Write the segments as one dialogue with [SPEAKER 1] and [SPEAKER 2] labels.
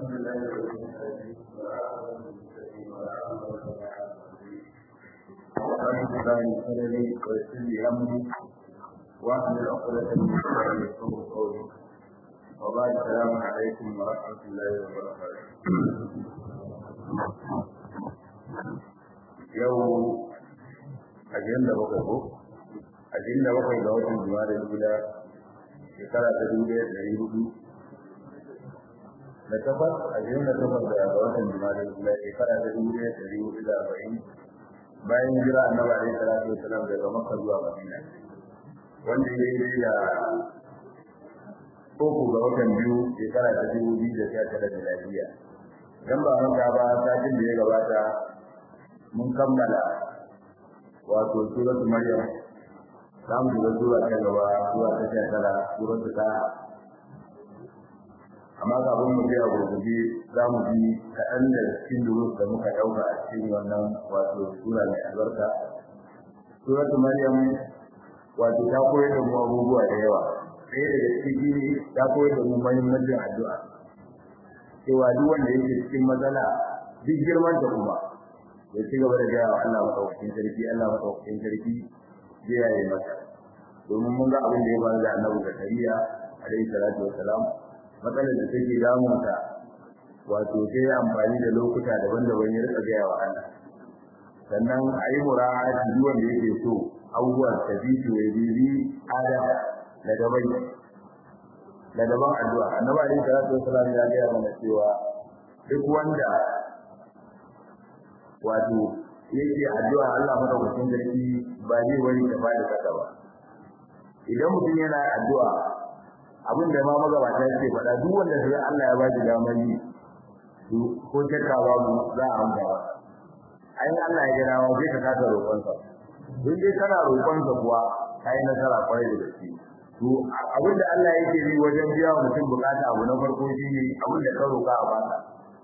[SPEAKER 1] الحمد لله رب العالمين والعاقبة للمتقين ولا عدوان إلا على الظالمين رب اشرح لي صدري ويسر لي أمري واحلل عقدة من لساني يفقهوا قولي وبعد السلام عليكم ورحمة الله وبركاته yau ajiyar da bakwai ko ajiyar da bakwai ga watan juma'a da gida shekara ta dubu ɗaya da ɗari hudu da takwas ajiyar da takwas da watan juma'a da gida shekara ta dubu ɗaya da ɗari hudu da arba'in bayan jira annabi alaihi salatu wasalam daga makka zuwa madina wanda ya yi da uku ga watan biyu shekara ta dubu biyu da sha tara da lafiya dan ba manta ba satin da ya gabata mun kammala wato suratul maryam za mu shiga sura ta gaba sura ta sha tara suratul taha amma kafin mu biya gurgurbi za mu bi kaɗan da cikin durus da muka ɗauka a cikin wannan wato sura mai albarka suratul maryam wato ta koyar da mu abubuwa da yawa ɗaya daga ciki ta koyar da mu muhimmancin addu'a cewa duk wanda yake cikin matsala duk girman ta kuma ya ci gaba da gaya wa Allah madaukakin sarki Allah madaukakin sarki zai yaye masa domin mun ga abin da ya faru da Annabi Zakariya alaihi salatu wassalam matsalar da take damun ta wato sai ya amfani da lokuta daban-daban ya rika gaya wa Allah sannan a yi mura'ati duk wanda yake so abubuwan tabitu ya bibi ada da dabai da daban addu'a annabi alaihi salatu wassalam ya gaya mana cewa duk wanda wato yake addu'a Allah madaukakin sarki ba zai wani da bada kasa ba idan mutum yana addu'a abin da ma magabata yake faɗa duk wanda sai Allah ya bashi damar yi ko shakka ba mu za a amsa ba ai Allah ya gina wa sai ka kasa roƙonsa don dai kana roƙonsa kuwa kai nasara kwarai da gaske to abin da Allah yake yi wajen biya wa mutum bukata abu na farko shine abin da ka roƙa a baka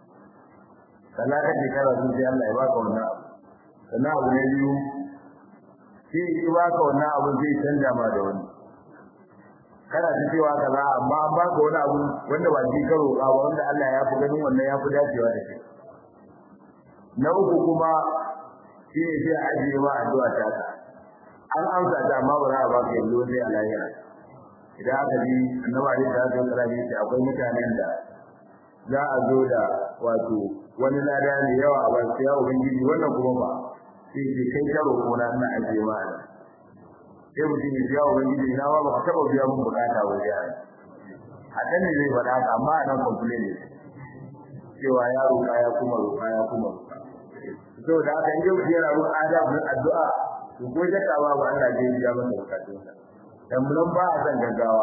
[SPEAKER 1] sannan ka ce kana sun sai Allah ya baka wannan abu sannan abu na biyu shi ya baka wannan abu zai canja ma da wani kana ta cewa kaza amma an baka wani abu wanda ba shi karo ba wanda Allah ya fi ganin wannan ya fi dacewa da shi na uku kuma shi ne sai a ajiye ma addu'a ta ka an amsa ta amma ba za a baka yanzu sai a lahira idan aka ji annabi alaihi salatu wasallam ya ce akwai mutanen da za a zo da wato wani lada ne yawa a basu ya ubangiji wannan kuma ba sai ce kai karo ko na ina ajiye ma ne sai mutum ya biya ubangiji na ba ba taba biya mun bukata ba ya a kan ne zai faɗa haka amma a nan complain ne cewa ya roƙa ya kuma roƙa ya kuma roƙa to da haka in yau yana roƙa adabin addu'a to ko shakka ba ba Allah zai biya masa bukatunsa dan mun ba a san gaggawa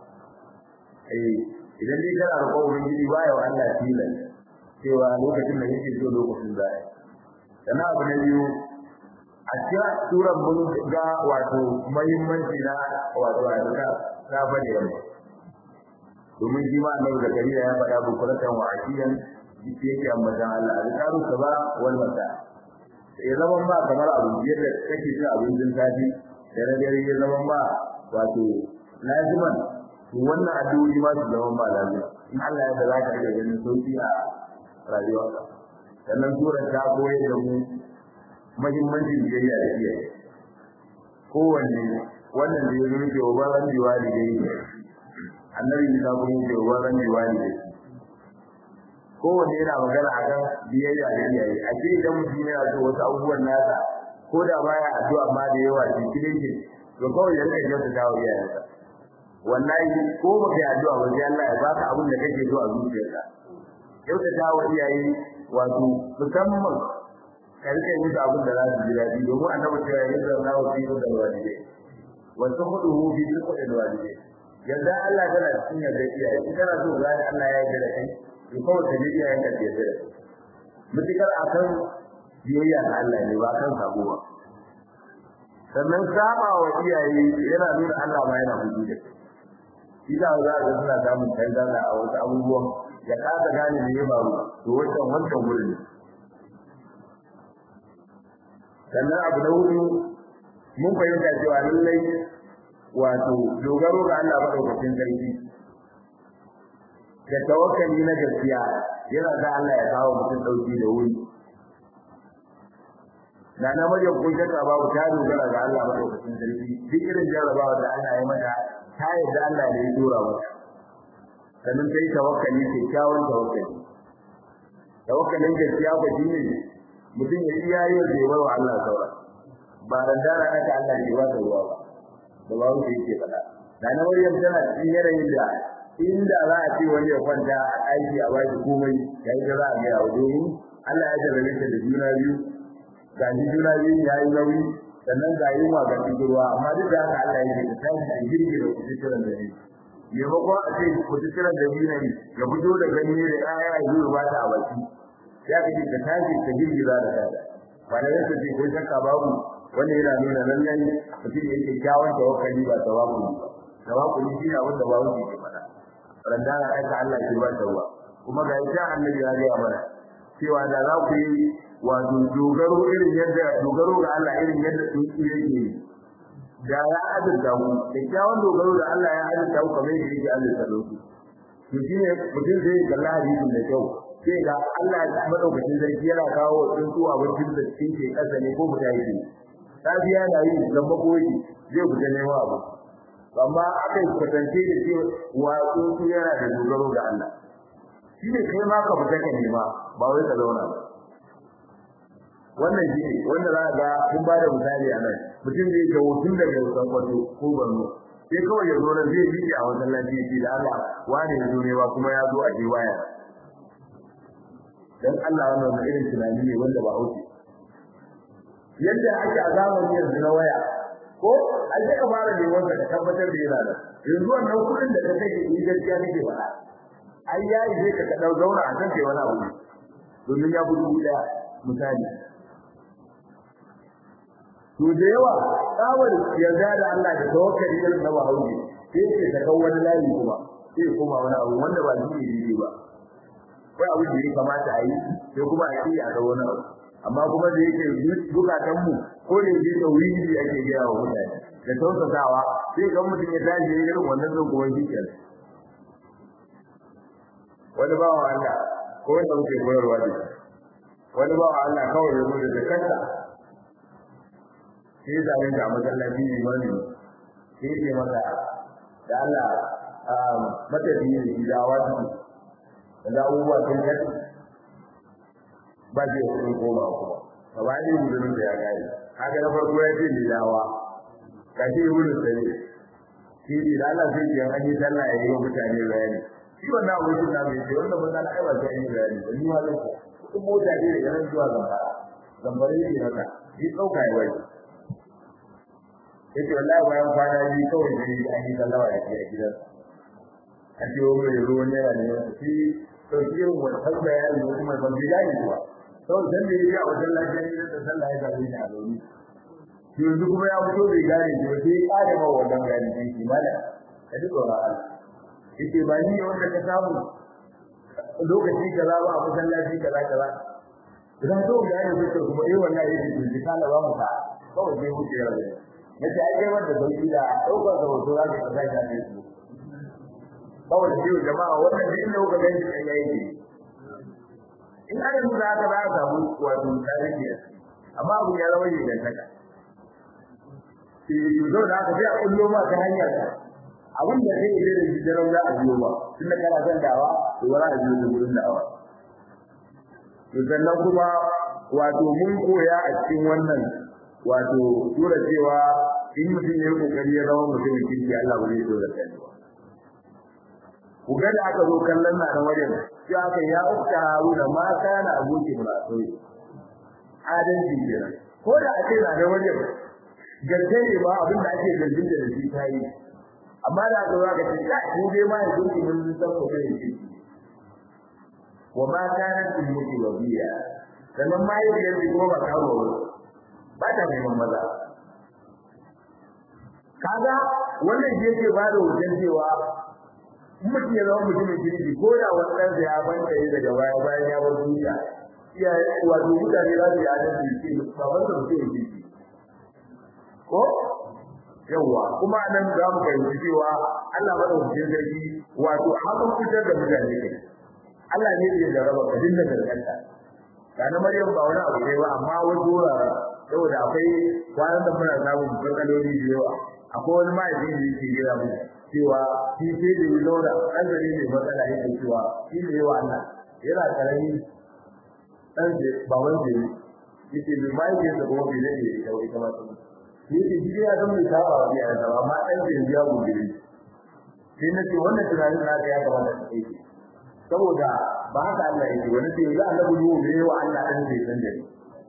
[SPEAKER 1] eh idan dai kana roƙon ubangiji ba ya wa Allah tilan cewa lokacin da yake so lokacin da ya sana abu na biyu a cikin suran mun ga wato muhimmanci na wato addu'a ta bane yamma domin shi ma annabi zakariya ya faɗa bukuratan wa akiyan yake ambatan Allah azkaru saba wal mata ya zaman ba kamar abu yadda kake cin abincin safi da na dare ya zaman ba wato laziman to wannan addu'o'i ma su zaman ba lazima in Allah ya da za ka iya ganin sauki a rayuwarka sannan surar ta koyar da mu muhimmancin biyayya da iyaye kowanne wannan da ya zo ke wa baran diwali da yi annabi ya kuma yake wa baran diwali da shi kowanne yana magana a kan biyayya da iyaye a ce idan mutum yana so wasu abubuwan nasa ko da baya addu'a ma da yawa shi kidin shi to kawai ya rika kyauta ta wa iyayensa wallahi ko baka yi addu'a ba sai Allah ya baka abin da kake so a zuciyarka kyautata wa iyaye wato musamman ka rike musu abin da za su ji daɗi domin annabi cewa ya yi na wa fi da walidai wasu hudu hu fi duk da walidai yanda Allah tana cikin yadda iyaye in kana so ga Allah ya yarda da kai to kawai ka ji iyayen ka yarda da kai mutukar akan biyayya ga Allah ne ba kan sabo ba sannan saba wa iyaye yana nuna Allah ma yana fushi da kai shi da za ga suna samun canza a wasu abubuwan ya kasa gane me ya faru to wancan wancan wurin sannan abu na hudu mun fahimta cewa lallai wato dogaro ga Allah madaukakin sarki da tawakkali na gaskiya yana da Allah ya kawo mutum dauki da wuri na na maryam kun shaka babu ta dogara ga Allah madaukakin sarki duk irin jarrabawa da Allah ya mata ta yadda Allah ne ya dora mata sannan sai tawakkali ke kyawun tawakkali tawakkalin gaskiya ba shine mutum ya iya yin da yawa wa Allah saura ba da dara aka Allah ke ba da ruwa ba da ba wuce yake fada da na maryam tana cikin yanayin da inda za a ce wani ya kwanta a aiki a baki komai yayi da za a ga yawo domin Allah ya jarrabe ta da juna biyu ga juna biyu ya yi nauyi sannan ga yi ma ga ruwa amma duk da haka Allah ya ce ta tashi a girgira ku cikin da ne maimakon a ce ku cikin da biyu ne ya fito da ganye da ƴaƴa ya yi ba ta a baki ya kace ka tashi ka girgiza da kada ba da yake ce ko shakka babu wanda yana nuna lallai mutum yake kyawun tawakkali ba tawakkuli ba tawakkuli shi ne wanda babu ke faɗa randana aika Allah ke ba tawa kuma ga ita annabi ya ga mana cewa da za ku yi wato dogaro irin yadda dogaro ga Allah irin yadda tsuntsu yake yi da ya azurta ku da kyawun dogaro da Allah ya azurta ku kamar yadda yake azurta ku to shine mutum zai kalla hadisin da kyau sai ga Allah ya madaukakin sarki yana kawo tsuntsu abincin da cikin ke kasa ne ko fita yake safiya na yi zamba ko yake zai fita neman abu amma aka yi kwatance da cewa wa tsuntsu yana da dogaro ga Allah shi ne kai ma ka fita ka nema ba wai ka zauna ba wannan shi ne wanda za ga kun ba da misali a nan mutum zai ga hutun daga kwato ko Borno sai kawai ya zo nan zai yi a wajen lafiya da Allah wani ya zo ne ba kuma ya zo a je waya dan Allah wannan irin tunani ne wanda ba hauke yadda ake a zamanin yanzu na waya ko an ka fara ne wanda ka tabbatar da yana da yanzu wannan kudin da ka kake yi gaskiya kake faɗa ai yayi sai ka dau zauna a kan kai wani abu domin ya gudu da misali to da yawa tsawar yarda da Allah da tawakkali irin na Bahaushe sai ce ta kawo wani layi kuma sai kuma wani abu wanda ba shi ne ba kai abin da ya kamata a yi sai kuma a yi a ga wani abu amma kuma da yake bukatan mu ko da yake tauhidi ake gaya wa mutane da tausasawa sai ga mutum ya tashi irin wannan zan kuma shi kenan wani bawa Allah ko wanda muke koyarwa da wani bawa Allah kawai ya zo da kanta sai da wanda a masallaci ne wani sai ce maka da Allah matafiyi ne da wasu da abubuwa sun kai ba zai kudin koma kuma gaba ne gudun da ya gani haka na farko ya ce mai dawa ka ce wurin sare shi ne da Allah sai ke an yi sallah ya yi wa mutane bayani shi wannan abokin na mai ce wanda ba za a aiwata yin bayani da ni ma zan ka kudin mota ne daga nan zuwa zambara zambara ne maka shi ɗauka ya wai yace wallahi bayan kwana biyu kawai sai an yi sallah da ke a gidansa a ce wa mai ruwan yana ne shi sauki yin wannan bayani ko kuma ban bilayi ba sau dan da yake a wajen lafiya ne da sallah ya zabe ni a zauni yanzu kuma ya fito bai gane shi ba sai ya kare ma wannan bayani din shi mala ka ji tsoron Allah yake ba ni wanda ka samu lokaci kaza ba a masallaci kaza kaza idan to ga ne sai kuma eh wallahi yake ji kana ba mu ka kawai sai wuce ya rabe nace ai kai wanda sauki da daukar da hoto za ka kaza ka ne su kawai shi jama'a wannan duk inda kuka gani sai yayi ne in aka nuna haka za a samu wato tarihi amma abu ya zama yi dan haka shi zo da aka sai a kullo ma ta hanyar abin da kai da shi da za a biyo ba tunda kana son dawa to ba za a biyo da gurin dawa to sannan kuma wato mun koya a cikin wannan wato tura cewa in mutum ya yi kokari ya zama mutumin kirki Allah ba zai so da kai ba ku ga da aka zo kallon na da wajen sai aka ya ukta haruna ma kana abuki mulasoi adalci kenan ko da ake na da wajen gaske ne ba abin da ake zargin da shi ta yi amma da aka zo aka ce ka ku dai ma ya zuki mun san ko da shi wa ma kana tilmuki wabiya sannan ma yi da ko ba kawo ba ta neman maza kaga wannan yake ba da wajen cewa mutum ya zama mutumin kirki ko da wannan da ya banta yi daga baya bayan ya bar duniya iya wato mutane za su yi adalci ce baban da mutum kirki ko yawa kuma nan za mu fahimci cewa Allah madaukakin sarki wato hakan fitar da mutane kai Allah ne ya jarraba ka dinga garganta kana Maryam ba wani abu ne ba amma wasu wurare saboda akwai kwanan da muna samun matsaloli da yawa akwai wani ma'aikacin da yake gina mu cewa shi sai da yi zauna ɗanzari ne matsala yake cewa shi ne yawa Allah yana karami ɗan da ba wanda ya yake mai ma'aikacin da kuma bai zai yi ita ita ma sun yake shi ya san mai saba wa biya da amma ɗan da yanzu ya gobe ne sai na ce wannan tunanin na ya kamata ta kai saboda ba haka Allah yake wani sai yanzu Allah gudu ne yawa Allah ɗan zai san da ni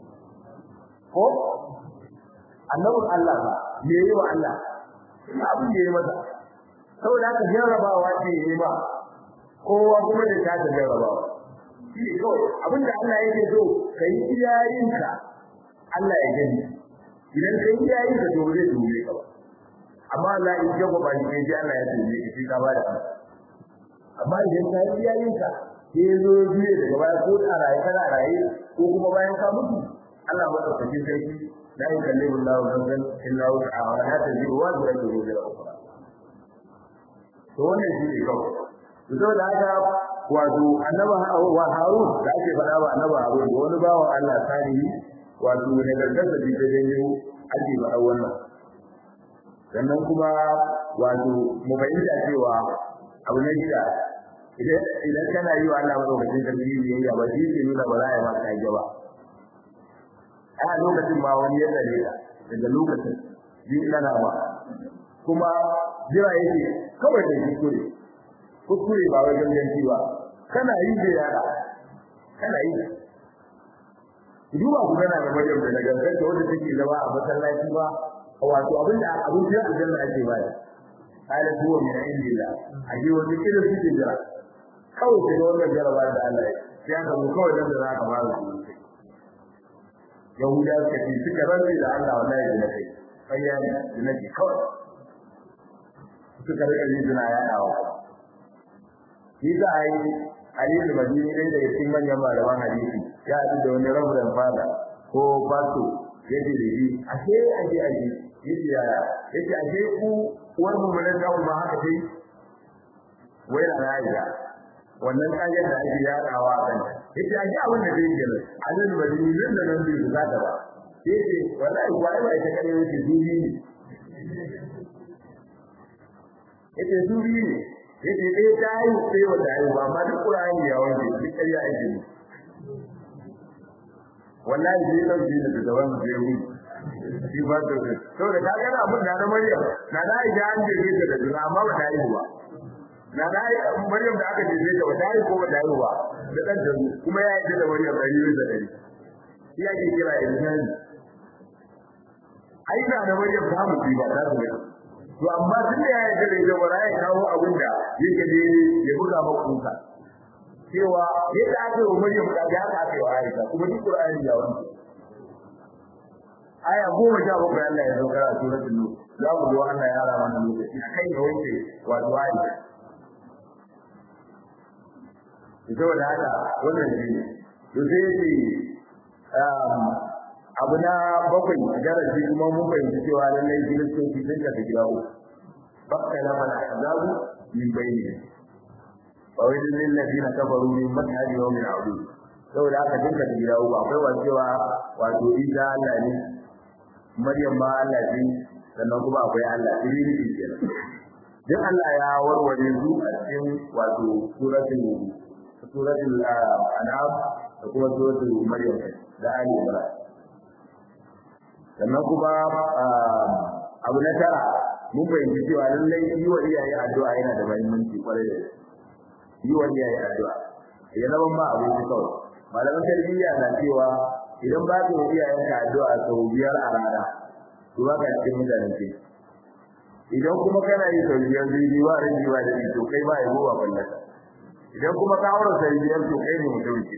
[SPEAKER 1] ko annabin Allah ba me yayi wa Allah ina abin da yayi masa saboda haka jarrabawa ce yayi ba kowa kuma da ta ta jarrabawa shi kawai abin da Allah yake so kai iyayenka Allah ya gani idan kai iyayenka to zai dole ka ba amma Allah in ga ba ni sai Allah ya dole ka shi ka ba da amma idan ka yi iyayenka sai zo biye daga baya ko a raye kana raye ko kuma bayan ka mutu Allah madaukakin sarki la yukallimu Allahu nafsan illa wus'aha wa la taziru wazratun wizra ukhra to wannan shi ne kawai to da haka wato annaba wa Harun da ake faɗa ba annaba Harun da wani bawan Allah salihi wato ne gargaza bi da janyo ake faɗa wannan sannan kuma wato mu bayyana cewa abu na gida idan idan kana yi wa Allah madaukakin sarki biyayya ba shi ke nuna ba za a yi maka kage ba a lokacin ma wani ya tsare ka daga lokacin yin kana ba kuma jira yake kawai da kuskure kuskure ba wai ganganci ba kana yi da yara kana yi duba ku gana da maryam da gangan da wanda take zama a masallaci ba wato abinda abin da aljanna ake baya ala huwa min indillah aje wani kira suke jira kawai sai wannan jaraba da Allah ya ya ga mu kawai dan da za ka fara su yahuda suka ce suka rantsi da Allah wallahi da kai kayya ne da nake kawai suka rika yin jina ya dawo shi za a yi hadisi madini dai daga cikin manyan malaman hadisi ya haɗu da wani raburan fada ko fasto ya ce da shi ashe ashe ashe yace yaya yace ashe ku uwar mu mun da kuma haka dai wai na rayuwa wannan kayan da ake yadawa a kan yace ashe abin da zai gina alal madini nan da nan bai za ta ba yace wallahi wai ba ita kare yace dubi ne yace dubi ne yace dai ta yi sai wanda ai ba ma duk Qur'ani ya wanke duk ƙarya ake ne wallahi sai dauki da gaban da ya shi ba da shi to da ka ga abin da na Maryam na da ida an je ta da juna amma ba ta yi ba na da Maryam da aka je ta ba ta yi ko ba ta yi ba da dan da kuma ya yi da Maryam da yi da dari shi yake kira insan ai da na Maryam ta mu ba ta da to amma tun da ya yi da ita wala ya kawo abin da yake daidai ya buga maka kuka cewa yadda aka yi wa Maryam da ya aka yi wa Aisha kuma duk Qur'ani ya wani aya goma sha bakwai Allah ya saukar a suratul nur za mu zo Allah ya hara mana lokaci akai da wanke wato ayi ito da haka wannan shi ne to sai ce abu na bakwai darasi kuma mun fahimci cewa lallai kiristoci sun ka gida uku bakka na mana azabu min bayni wa wajen lillazina kafaru min mashhadi yawmin azim saboda haka dinka gida uku akwai wa cewa wato Isa Allah ne Maryam ma Allah ce sannan kuma akwai Allah Trinity kenan duk Allah ya warware su a cikin wato suratul suratul an'am da kuma suratul Maryam da Ali Imran sannan kuma abu na tara mun fahimci cewa lallai yi wa iyaye addu'a yana da muhimmanci kwarai da yi wa iyaye addu'a ya zama ma abinci kawai malaman tarbiyya na cewa idan ba ka yi iyayenka addu'a sau biyar a rana to ba ka cikin mutanen ce idan kuma kana yi sau biyar zai ba ran ba da to kai ba yabo ba ballata idan kuma ka aure sau biyar to kai ne mutum ce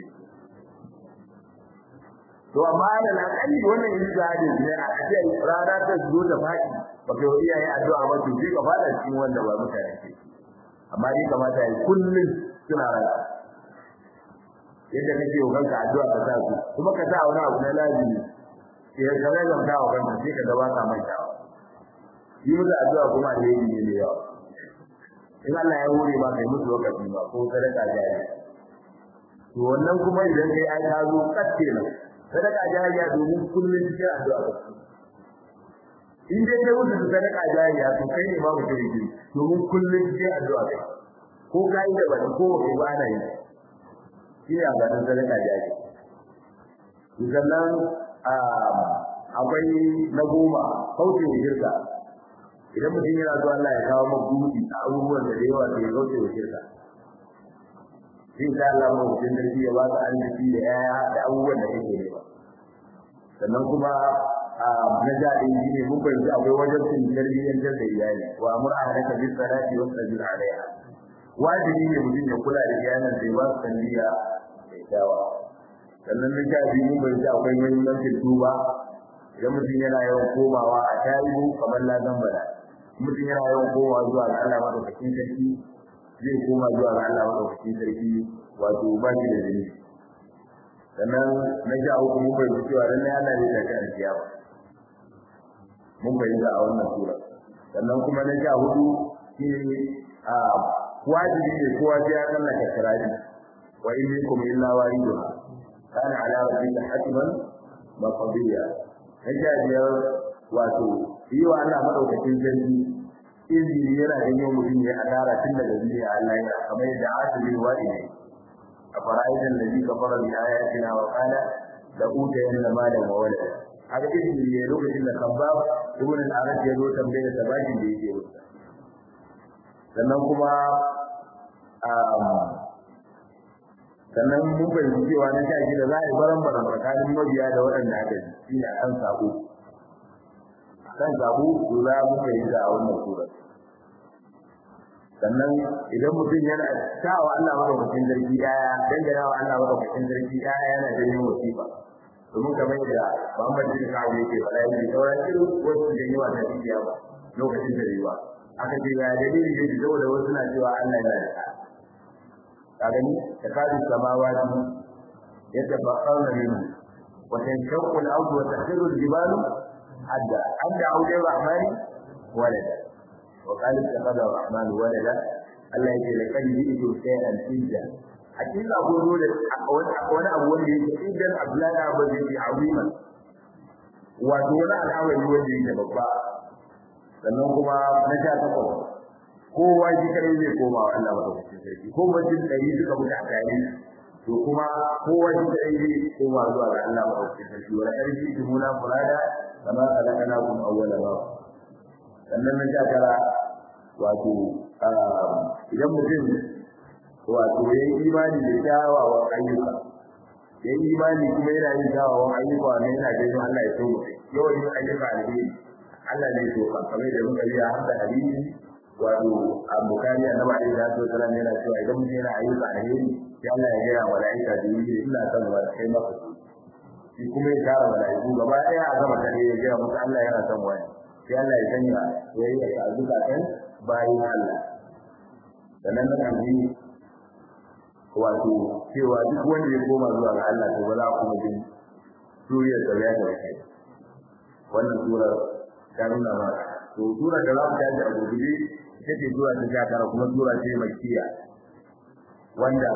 [SPEAKER 1] to amma da nan kalli wannan yin zahiri ne a ce rana ta zo da fadi ba ka yi iyaye addu'a ba to sai ka fada cikin wanda ba mutane ce amma dai kamata yi kullum suna rana yadda kake wa kanka addu'a ka sa su kuma ka sa wani abu na lazimi sai ka ga zan ta wa kanka sai ka gaba ka manta yi musu addu'a kuma da yi ne yawa in Allah ya hore ma kai musu lokaci ba ko sadaka jariya to wannan kuma idan kai ai ka zo kace nan sadaka jariya domin kullun cikin addu'a ka in dai kai musu sadaka jariya to kai ne babu kirki domin kullun cikin addu'a kai ko kai da bani ko kai ba ana yi shi ne a ganin sadaka jariya sannan akwai na goma kauce wa shirka idan mutum yana zuwa Allah ya kawo maka buɗi a abubuwan da yawa da ya kauce wa shirka sai ka Allah mu mutum da ya ba ka arziki da yaya da abubuwan da kake nema sannan kuma na jaɗi shi ne mun fahimci akwai wajen cin tarbiyyantar da iyali wa amur ahlaka bis salati wa sabir alaiha wajibi ne mutum ya kula da iyalan sai ba su tarbiyya da kyawa sannan na jaɗi mun fahimci akwai muhimmancin tuba idan mutum yana yawan komawa a tarihu kamar lazan bala mutum yana yawan komawa zuwa ga Allah madaukakin sarki zai koma zuwa ga Allah madaukakin sarki wato ba shi da jini sannan na sha uku mun fahimci cewa dan Allah zai tafi alkiyama mun fahimta a wannan sura sannan kuma na sha hudu shine a wajibi ne kowa sai ya tsallaka sirari wa in minkum illa wariduha kana ala rabbika hatiman maqdiya na sha biyar wato yi wa Allah madaukakin sarki izini yana janyo mutum ya adara tun daga duniya Allah ya kamar yadda asibin wa'i ne a fara'aidan da zika fara bi ayatina wa qala la utayanna malan wa walada haka izini ne lokacin da kabbab ibn al-arad ya zo tambaye da bakin da yake wuta sannan kuma sannan mun fahimci cewa na sha da za a yi baran baran tsakanin mabiya da waɗanda aka ji shi ne akan sabo kan sabo to za mu fahimta a wannan sura sannan idan mutum yana tawa Allah madaukakin zargi yaya dangana wa Allah madaukakin zargi yaya yana da yin wasifa domin kamar yadda Muhammad bin Ka'ab yake faɗa yake sauran irin wasu da yawa da dukiya ba lokacin da yawa aka ce ya dalili yake saboda wasu na cewa Allah yana da ka ka gani da kadu samawati yatabaqqana minhu wa tanshaqqu al-ardu wa tahdiru al-jibalu hadda an da'u lir-rahmani walada وقال اتخذ الرحمن ولدا Allah yake da kan yi ido sai an tinja hakika ko dole wani abu wanda yake idan Abdullahi Abu Bakr azima wato wani al'amari wanda yake babba sannan kuma na sha takwas kowa shi kare zai koma wa Allah madaukakin sarki ko mutum ɗari suka mutu a tare to kuma kowa shi kare zai koma zuwa ga Allah madaukakin sarki wala ƙarfi tumuna fulada kama khalaqnakum awwala marra sannan na sha tara wato idan mutum wato ya yi imani da kyawawan ayyuka ya yi imani kuma yana yin kyawawan ayyuka ne yana ganin Allah ya so yawan yin ayyuka alheri Allah ne so ka kamar da muka yi har da hadisi wato a bukari annabi alaihi salatu wasallam yana cewa idan mutum yana ayyuka alheri sai Allah ya gaya malaika da yi ina son wa kai maka shi kuma ya tara malaiku gaba daya a gama kare ya gaya musu Allah yana son wani sai Allah ya sanya yayi a zukatan bayin Allah sannan na kan yi wato cewa duk wanda ya koma zuwa ga Allah to ba za a kuma jin suriya da ya da kai wannan sura ta nuna ma to sura da za mu tashi a gobe ita ce sura ta sha tara kuma sura ce makkiya wanda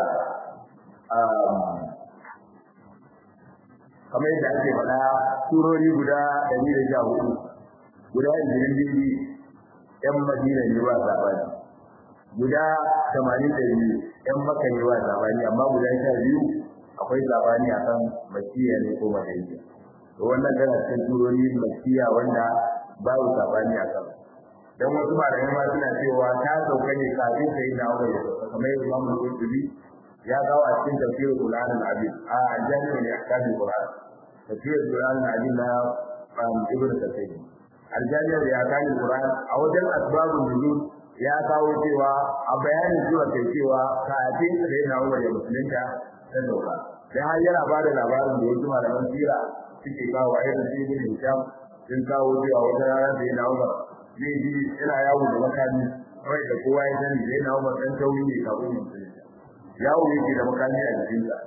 [SPEAKER 1] kamar yadda ake faɗa surori guda ɗari da sha hudu guda ishirin biyu ‘yan madina ne ba sabani guda tamanin da biyu ‘yan maka ne ba sabani amma guda sha biyu akwai sabani a kan makiya ne ko madaniya to wannan tana cikin turori makiya wanda babu sabani a kan dan wasu malamai ma suna cewa ta sauka ne kafin sai na wani kamar yadda Imam Al-Qurtubi ya kawo a cikin tafsirul Qur'an al-Azim a jami'in ne akamin Qur'an tafsirul Qur'an al-Azim na Ibn Kathir aljaniyar ya kani Qur'an a wajen asbabun nuzul ya kawo cewa a bayanin zuwa kai cewa kafin da yana Umar ya musulunta ta dauka sai har yana ba da labarin da wasu malaman sira suke kawo a irin su ibn Hisham sun kawo cewa wata rana da yana Umar zai ji yana yawo da makami kawai da kowa ya sani da yana Umar dan tauri ne kafin musulunta yawo yake da makami a jikinsa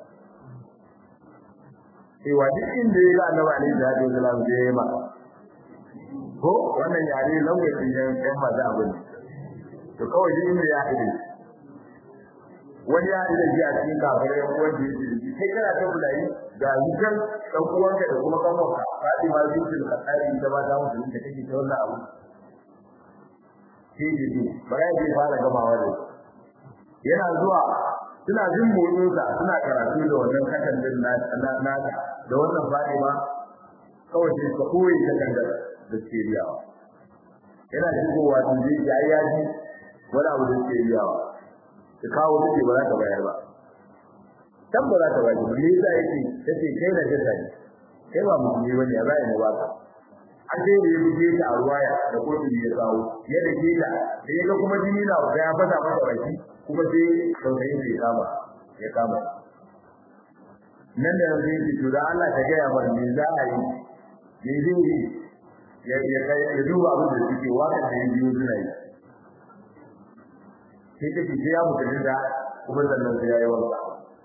[SPEAKER 1] cewa duk inda ya ga annabi alaihi salatu wasalam zai yi maka ko wannan yare lokacin yan yan maza abin to kawai shi inda ya haɗe wani ya haɗe da shi a cikin kafirai yan uwan da yake da shi kai kana ta bulayi ga zukan ɗan uwanka da kuma kanwanka Fatima bintul Khattabi ita ba ta mutu da take ta wannan abu sai ji bara ya fara gamawa da yana zuwa suna jin motsinsa suna karatu da wannan takardar na da wannan Fatima kawai sai ka koyi takardar da ke riyawa yana shigowa sun je ya yi yaji wani abu da ke riyawa ka kawo take ba za ka bayar ba dan ba za ka bayar ba me yasa yake tace kai na jasa ne kai ba mutum ne wani ya zai mu ba ka an sai da ya buge ta a ruwaya da kotu ya kawo ya da ke ta da ya ga kuma jini na ga ya fasa masa baki kuma sai saurayi ya kama ya kama nan da yanzu yake to da Allah ta gaya mana me za a yi me zai yi ya ya kai ya duba abin da suke waka da yin biyu suna yi sai take sai ya mutu da kuma sannan sai ya yi wanka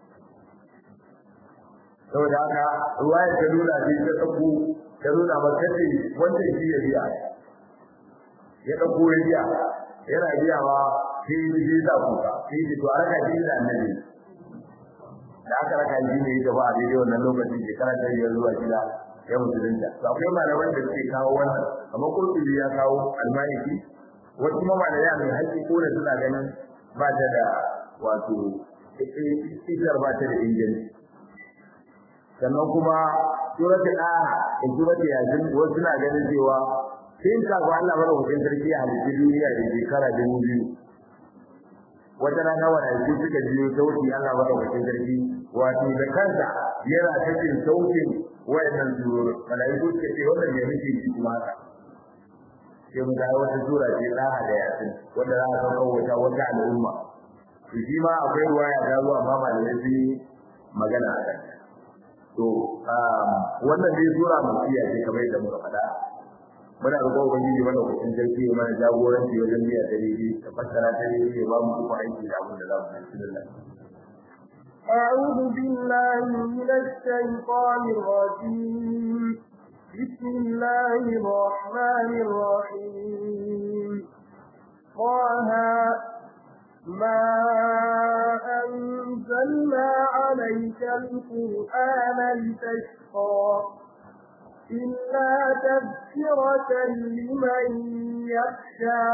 [SPEAKER 1] saboda haka ruwaya ta nuna sai ta tsako ta nuna maka ce wancan shi ya biya ya ɗauko ya biya yana biyawa sai ya je da kuka sai ya to a raka shi da annabi da aka raka shi ne ya gaba a daidai wannan lokacin shekara ta biyar zuwa shida ya musulunta to akwai malaman da suke kawo wannan kamar kurtubi ya kawo almaliki wasu kuma malamai mai haƙƙi ko da suna ganin ba ta da wato isar ba ta da inganci sannan kuma surati da da surati yasin wasu suna ganin cewa sai ka ga Allah madaukakin sarki a halitta duniya da shekara dubu biyu wata rana wani aiki suka biyo sauti Allah madaukakin sarki wato da kansa yana cikin sautin wayannan suru malaiku suka ce wannan ne muke ci kuma haka sai mu ga wata sura ce daha da yasin wanda za a sauka wata wata al'umma to shi ma akwai ruwaya da ruwa amma malamai sun yi magana a kan to wannan dai sura mutiya ce kamar yadda muka faɗa muna roƙon ubangiji mana hukun sarki ya mana jagoranci wajen biya ta daidai da fassara ta daidai ya ba mu kuma aiki da abin da za mu yi bismillah
[SPEAKER 2] أعوذ بالله من الشيطان الرجيم بسم الله الرحمن الرحيم طه ما أنزلنا عليك القرآن لتشقى إلا تذكرة لمن يخشى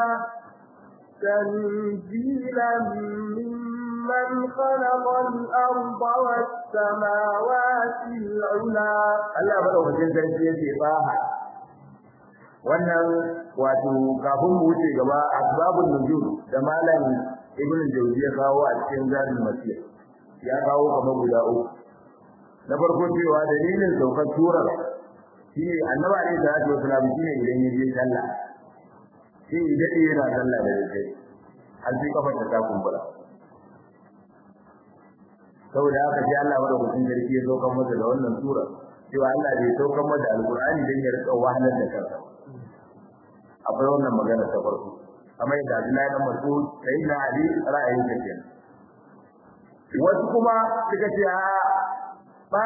[SPEAKER 2] تنزيلا ممن خلق الأرض والسماوات العلى
[SPEAKER 1] Allah madaukakin sarki yake baha wannan wato kafin mu wuce gaba asbabun nuzul da malam ibnu jawzi ya kawo a cikin zadul masir ya kawo kamar guda uku na farko cewa dalilin saukar surar shi ne annabi alaihi salatu wasalam shi ne idan ya je sallah shi ne dade yana sallah da dare har sai kafa ta kumbura saboda haka sai Allah madaukakin sarki ya saukar masa da wannan sura cewa Allah bai saukar masa da alqur'ani dan ya rika wahalar da kansa akwai wannan magana ta farko kamar yadda Abdullahi dan Mas'ud sai na Ali ra'ayin sa kenan wasu kuma suka ce a ba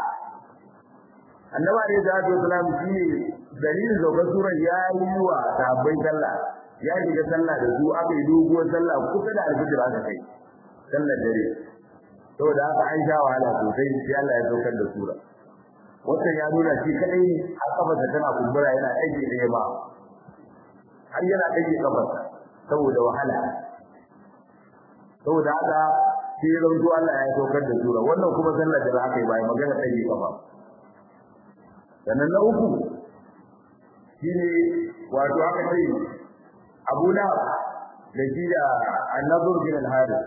[SPEAKER 1] annaba ne da Abdul Salam shine dalilin saukar surar ya yi wa sahabbai sallah ya shiga sallah da su aka yi doguwar sallah kusa da alfijir aka kai sallar dare saboda haka an sha wahala sosai sai Allah ya saukar da sura wannan ya nuna shi kadai a kafarsa tana kumbura yana aiki da yamma har yana aiki kafarsa saboda wahala saboda haka sai ran zuwa Allah ya saukar da sura wannan kuma sallar da aka yi bai magana aiki kafa sannan na uku shine wato aka ce Abu Lahab da shi da An-Nadhr bin al-Harith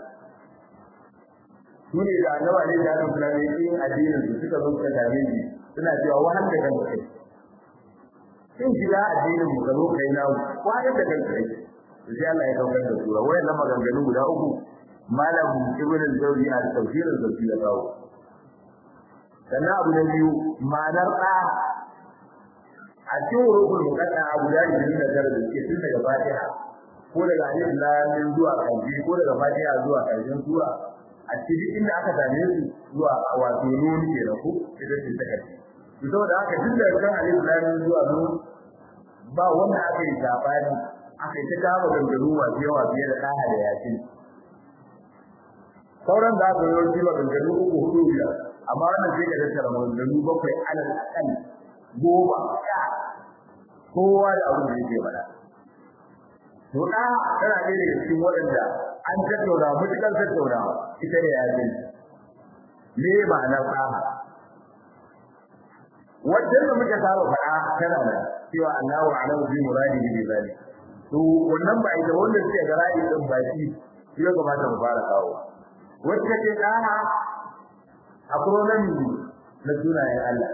[SPEAKER 1] sune da annabi ne da Allah kula da yin addinin su suka zo suka dame shi suna cewa wahal da kanka kai in shiga addinin mu zo kai na wahal da kanka kai sai Allah ya kaukar da sura wayannan maganganu guda uku malam ibn al-jawzi a tafsir al-zawji ya kawo sannan abu na biyu ma'anar da a cikin rukun mukadda abu da yake da tare da ke tun daga fatiha ko daga alif lam mim zuwa kanji ko daga fatiha zuwa karshen sura a cikin inda aka same su zuwa wato nun ke da ku ita ce ta karshe to saboda haka duk da kan alif lam mim zuwa nun ba wanda aka yi sabani aka yi ta kama gangaru masu yawa fiye da ɗaya da yasin sauran da aka yi yawanci ba gangaru uku hudu biyar amma wannan sai ka tattara gangaru bakwai alal akan goma sha kowa da abin da yake faɗa to da tana ɗaya daga cikin waɗanda an tattauna mutukar tattaunawa ita ne yasin me ma'anar ɗaha wajen da muka saba faɗa tana da cewa Allahu a'lamu bi muradihi bi zalik to wannan ba ita wanda suke ga ra'ayi din ba shi shi ya kamata mu fara kawo wacce ce ɗaha acronym na sunayen Allah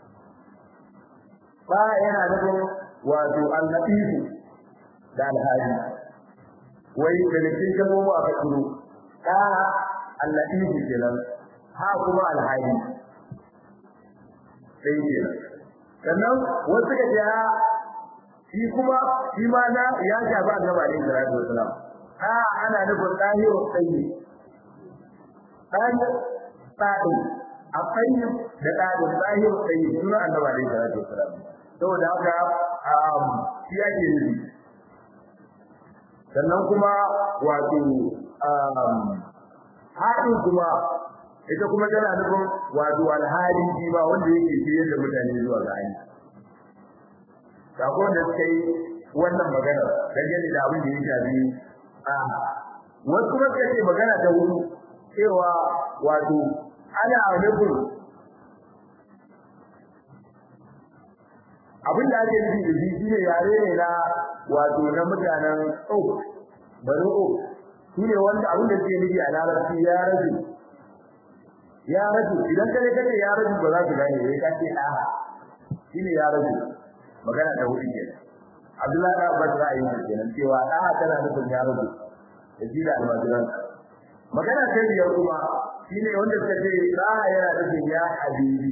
[SPEAKER 1] ba yana nufin wato al-latif da al-hadi wai da cikin kalmomi a fakuru da al-latif kenan ha kuma al-hadi sai kenan sannan wasu ka ce shi kuma shi ma na ya shafi annabi alaihi salatu wasalam ha ana nufin dahiru tsayi dan tsadi a tsayi da dadin dahiru tsayi sunan annabi alaihi salatu wasalam saboda haka shi ake nufi sannan kuma wato haɗin kuma ita kuma tana nufin wato alhali shi ba wanda yake shirye da mutane zuwa ga hanya sakon da suka yi wannan magana dangane da abin da ya shafi a wasu kuma suka ce magana ta wuri cewa wato ana nufin abin da ake nufi da shi shine yare ne na wato na mutanen ok bari ok shi ne wanda abin da suke nufi a larabci ya rage ya rage idan kare kace ya rage ba za su gane sai ka ce a shi ne ya rage magana da hudu kenan Abdullahi da Abbas ra'ayin sa kenan cewa da tana nufin ya rage da shi da almajiran magana ta biyar kuma shine wanda suka ce da yana nufin ya habibi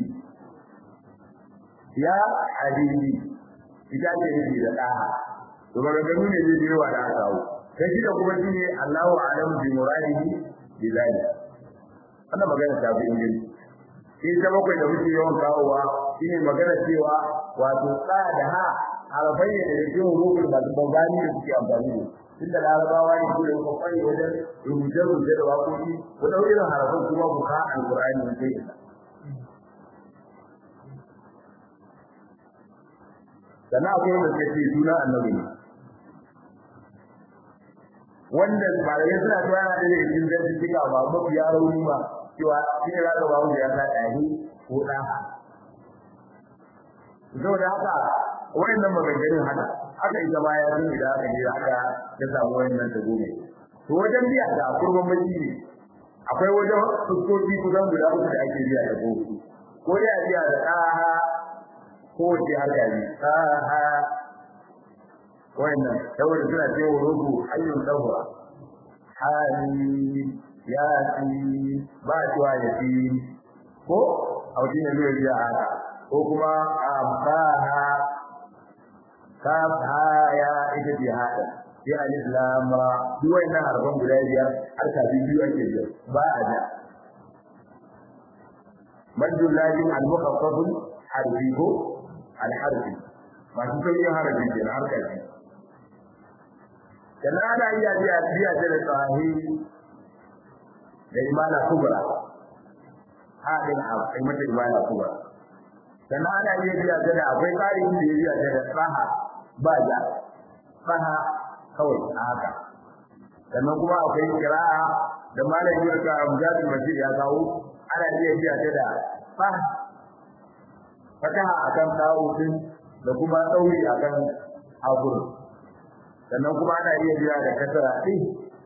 [SPEAKER 1] ya habibi ita ce nufi da da to ba ga ne zai yi wa da kawo sai shi da kuma shine Allahu a'lamu bi muradihi bi zalika wannan magana ta fi inganci shi ta bakwai da muke yawan kawowa shine magana cewa wato tsa da ha harafai ne da cikin hurufin da bangani da suke amfani da tun da larabawa ne su da kuma kwari wajen rubuce-rubuce da waƙoƙi ku ɗau irin harafan kuma ku ka alƙur'ani ne sai isa sannan akwai wanda suka ce suna annabi ne wanda malamai suna cewa yana da cikin zantuka ba mafi ya rauni ba cewa shi ne zaka ba wanda ya sa ɗari ko ɗa saboda haka wayannan maganganun haka haka ita ma ya sun da aka je haka ya samu wayannan ta gobe to wajen biya da kurban baki ne akwai wajen fuskoki kusan guda uku da ake biya da gobe ko dai a biya da ɗaha ko wace haka ne ɗaha wayannan saboda suna cewa rubu hayyun dawra hali ya fi ba cewa ya fi ko a wajen da zai biya haka ko kuma amfaha kafa ya ita ce haka sai alif lam ra duk wannan harfan guda biyar har ka biyu ake biya ba a da madul lazim al mukhaffaf harfi ko al harfi masu sauyin harafi ke har ka ji kana ana iya biya biya da sahi da imana kubra hadin a kai mata imana kubra sannan ana iya biya ta da akwai tsarin da ya biya ta da saha ba ja saha kawai a haka sannan kuma akwai kira'a da malami da Amjad Masjid ya kawo ana iya biya ta da saha fataha akan ta'udin da kuma tsauri akan abur sannan kuma ana iya biya da kasara din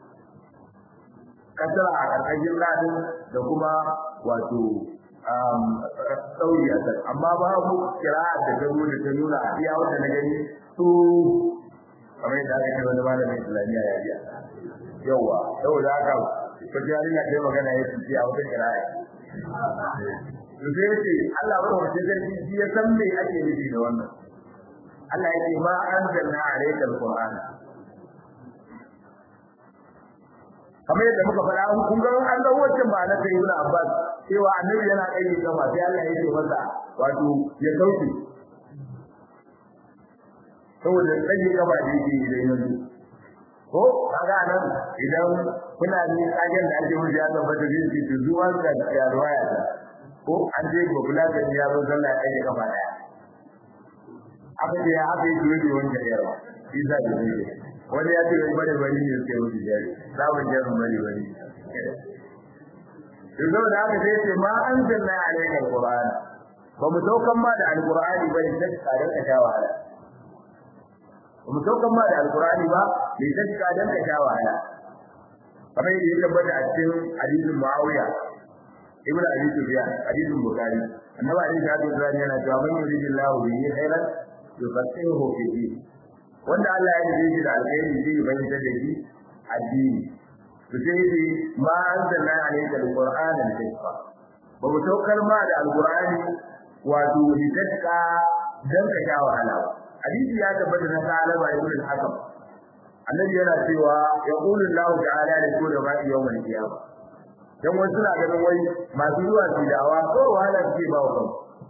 [SPEAKER 1] kasara a ƙarƙashin ladin da kuma wato tsauri a can amma babu kira'a da ta nuna ta nuna a iya wanda na gani su kamar yadda aka ce wani malamin islamiyya ya biya yawa saboda haka ko jari na kai magana ya fice a wata kira'a to sai ce Allah ba wata zargi shi ya san me ake nufi da wannan Allah yake ma anzalna alayka alqur'ana kamar yadda muka faɗa kun ga an ga wancan ba na kai ibn Abbas cewa annabi yana kai gaba sai Allah ya ce masa wato ya sauke saboda tsaye gaba da yake idan yanzu ko kaga nan idan kuna ni kagen da ake wuce ya tabbata zai ce to zuwa ga ya ruwaya ko an je ba kula da ya zo sallah ya gaba daya aka ce ya haka yake yi wanda ya rawa isa da ne wani ya ce wai bare bari ne sai wuce jari sabon jarin bare bari yanzu da aka sai ce ma an zanna alaika alquran ba mu saukan ma da alqurani ba ne sai ka danka sha wahala ba mu saukan ma da alqurani ba ne sai ka danka sha wahala kamar yadda ya tabbata a cikin hadisin muawiya ibnu abi sufyan hadisin bukhari annabi ali da hadisi yana cewa man yuridillahu bihi khairan yufaqihuhu fi din wanda Allah ya nufi shi da alheri zai bayyana da shi addini to sai dai ma anzalna alayka alqur'ana litashqa ba mu saukar ma da alqur'ani wato litashqa dan ka sha wahala hadisi ya tabbata na salama ibn al-hakam annabi yana cewa yaqulu Allah ta'ala li kulli ra'i yawm al-qiyamah dan wasu suna ganin wai masu zuwa su dawa ko wahala ce ba wa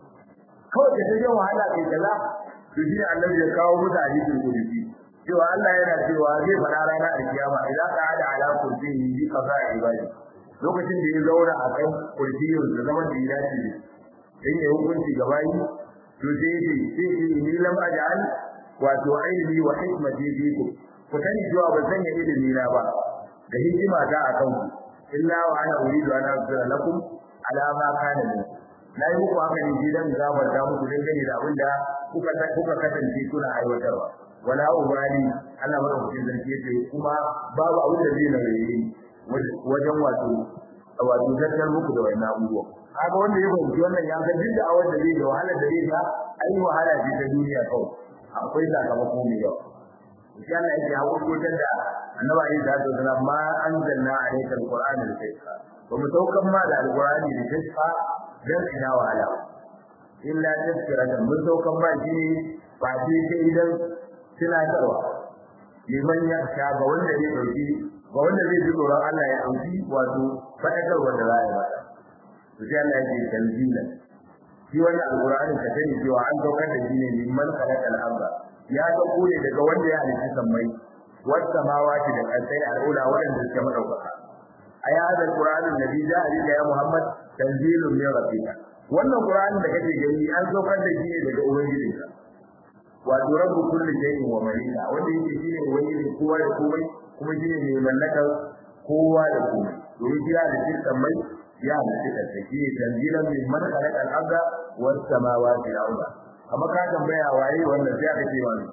[SPEAKER 1] kawai da take wahala kai kaza to shi annabi ya kawo musu hadisin kudusi cewa Allah yana cewa zai fara rana a kiyama idan ka hada ala kursiyi bi kaza ibadi lokacin da ya zauna a kan kursiyin da zaman da ya dace in ya hukunci gaba yi to sai ce sai ni lam aj'al wato ilmi wa hikmati fikum ku sani cewa ban sanya ilimi na ba da hikima ta a kanku illa wa ana uridu an aghfira lakum ala ma kana minkum na yi muku haka ne gidan gafarta muku dangane da abin da kuka kuka kasance kuna aiwatarwa wala ubali Allah madaukakin sarki yace kuma babu abin da zai nauyi wajen wato wato zartar muku da wannan abubuwa kaga wanda ya fahimci wannan ya san duk da awar da zai da wahala da zai ga ai wahala ce ta duniya kawai akwai sakamako mai yawa sai Allah yake hakurkutar da annabi alayhi salatu wasallam ma anzalna alayka alqur'ana litashqa wa mutawakkan ma da alqur'ani litashqa dan ina wahala illa tazkiratan mun saukan ba shi ba shi sai idan tunatarwa liman ya sha ga wanda zai dauki ga wanda zai ji tsoron Allah ya dauki wato fadakar wanda za ya bada to sai Allah ya ce tanzilan shi wannan alqur'ani ka sani cewa an daukar da shi ne liman khalaqal arda ya dauko ne daga wanda ya halitta sammai was samawati da kasai al'ula wanda suke madaukaka aya hada alqur'ani nabi ja'a bika ya muhammad tanzilun min rabbika wannan qur'ani da kake gani an saukar da shi ne daga ubangijinka wato rabbu kulli shay'in wa malika wanda yake shine ubangijin kowa da komai kuma shine mai mallakar kowa da komai domin kira da shi mai ya halitta ta shi tanzilan min man khalaqa al-arda was samawati al-arda amma ka tambaya waye wannan sai aka ce wani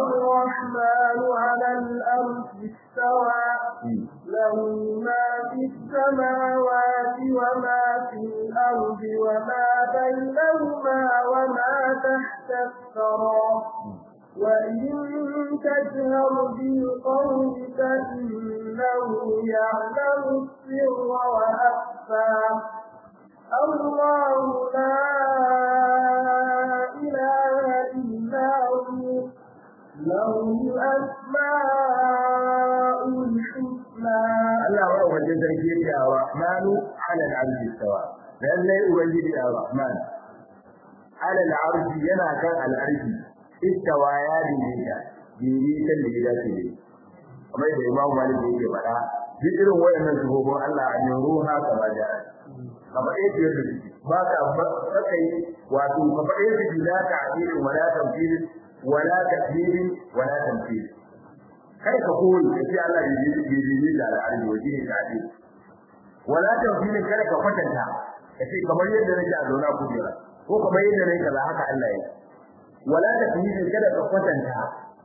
[SPEAKER 2] الرحمن على الأرض استوى له ما في السماوات وما في الأرض وما بينهما وما تحت الثرى وإن تجهر بالقول فإنه يعلم السر وأخفى الله لا إله إلا هو له الأسماء الحسنى
[SPEAKER 1] Allah wa wajen sarki yake a Rahmanu ala al-arshi stawa lallai ubangiji a Rahman ala al-arshi yana kan al-arshi istawa ya daidaita daidaitan da ya dace da kamar da Imam Malik yake faɗa duk irin wayannan shugaban Allah a yin ruha kama da kama ɗaya biyar da suke ba ka sakai wato kama ɗaya da suke la ta'dilin wala tamthilin wala takdirin wala tamthil kai ka koyi ka ce Allah ya yi yi da al'arji waje ne ka ce wala tamthilin kada ka kwatanta ka ce kamar yadda nake a zauna kujera ko kamar yadda nake kaza haka Allah ya wala takdirin kada ka kwatanta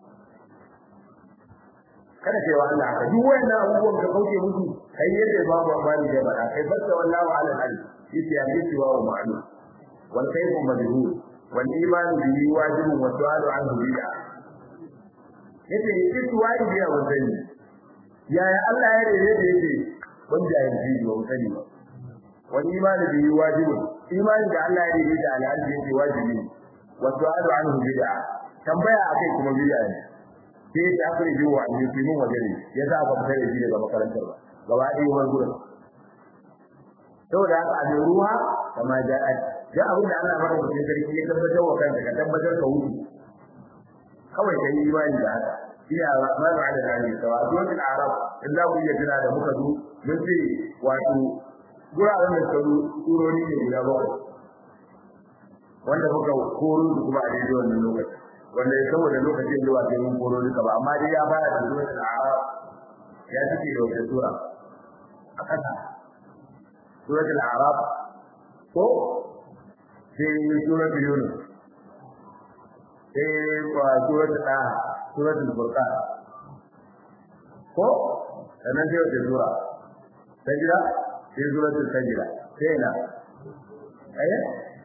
[SPEAKER 1] kada kai wa Allah haka duk wannan abubuwan ka kauce musu kai yadda babu amfani da bada kai barka wallahu ala al yace ya yi wa ma'lum wal kayfu majhul wal iman bihi wajibun wa su'alu anhu bid'a yace yake wajibi ya wazani yaya Allah ya rede da yake wanda ya ji ba wazani ba wal iman bihi wajibun imani da Allah ya rede da al'adu yake wajibi wa su'alu anhu bid'a tambaya akai kuma bid'a ne sai ya tafi da wa ne fi mun waje ne ya za ka fita da shi daga makarantar ba gaba ɗaya wani gurin saboda haka a ruha kama ja'at da abin da Allah mara mutum sarki ya tabbatar wa kanka ka tabbatar ka wuce kawai kai imani da haka ina rahmanu ala al-arshi sawa suratul a'raf in za ku iya tuna da muka zo mun ce wato guraren da suka surori ne guda bakwai wanda muka koro su kuma a daidai wannan lokaci wanda ya saboda lokacin zuwa sai mun koro duka ba amma dai ya fara da suratul a'raf ya cike da wata sura a kasa suratul a'raf ko sai suratul yunus sai kwa suratul taha suratul furqan ko sannan sai wata sura sajda sai suratul sajda sai na eh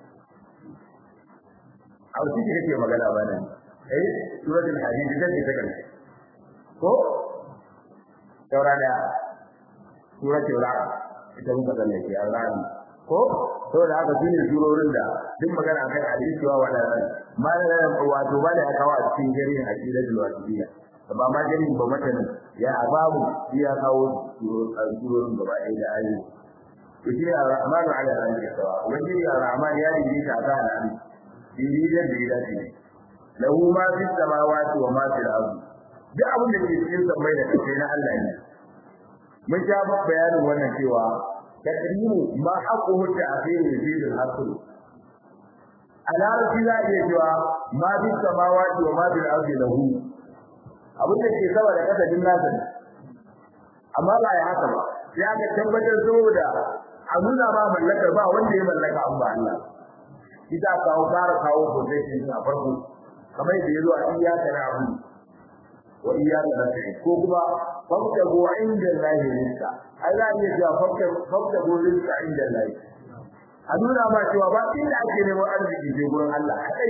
[SPEAKER 1] a wuce kake magana ba nan eh suratul hadid da take take ko saura da suratul ra'd ita muka zanne ke al-ra'd ko saboda haka shine surorin da duk magana akan hadisi wa wadannan malalan wato ba da ya kawo a cikin jarin aqidatul wasiliya ba ma jarin ba matan ya babu ya kawo surorin gaba ɗaya da ayoyi to shi ar-rahmanu ala al-arshi sawa wani ar-rahman ya yi ta ga nan dindiyar da ya dace lahu ma fi samawati wa ma fil ardi duk abin da ke cikin sammai da kasai na Allah ne mun sha bayanin wannan cewa takrimu ma haqquhu ta'khiru fi al-hasr alarfi za iya cewa ma fi samawati wa ma fil ardi lahu abin da ke sama da kasa din nasa ne amma ba ya haka ba sai aka tabbatar saboda a nuna ma mallakar ba wanda ya mallaka an ba Allah ita kawo fara kawo position a farko kamar da yazo a iyaka na abu wa iyaka nasta'in ko kuma fakta go inda lahi rizqa Allah ya ce fakta fakta go rizqa inda lahi a nuna ma cewa ba inda ake neman arziki sai gurin Allah kadai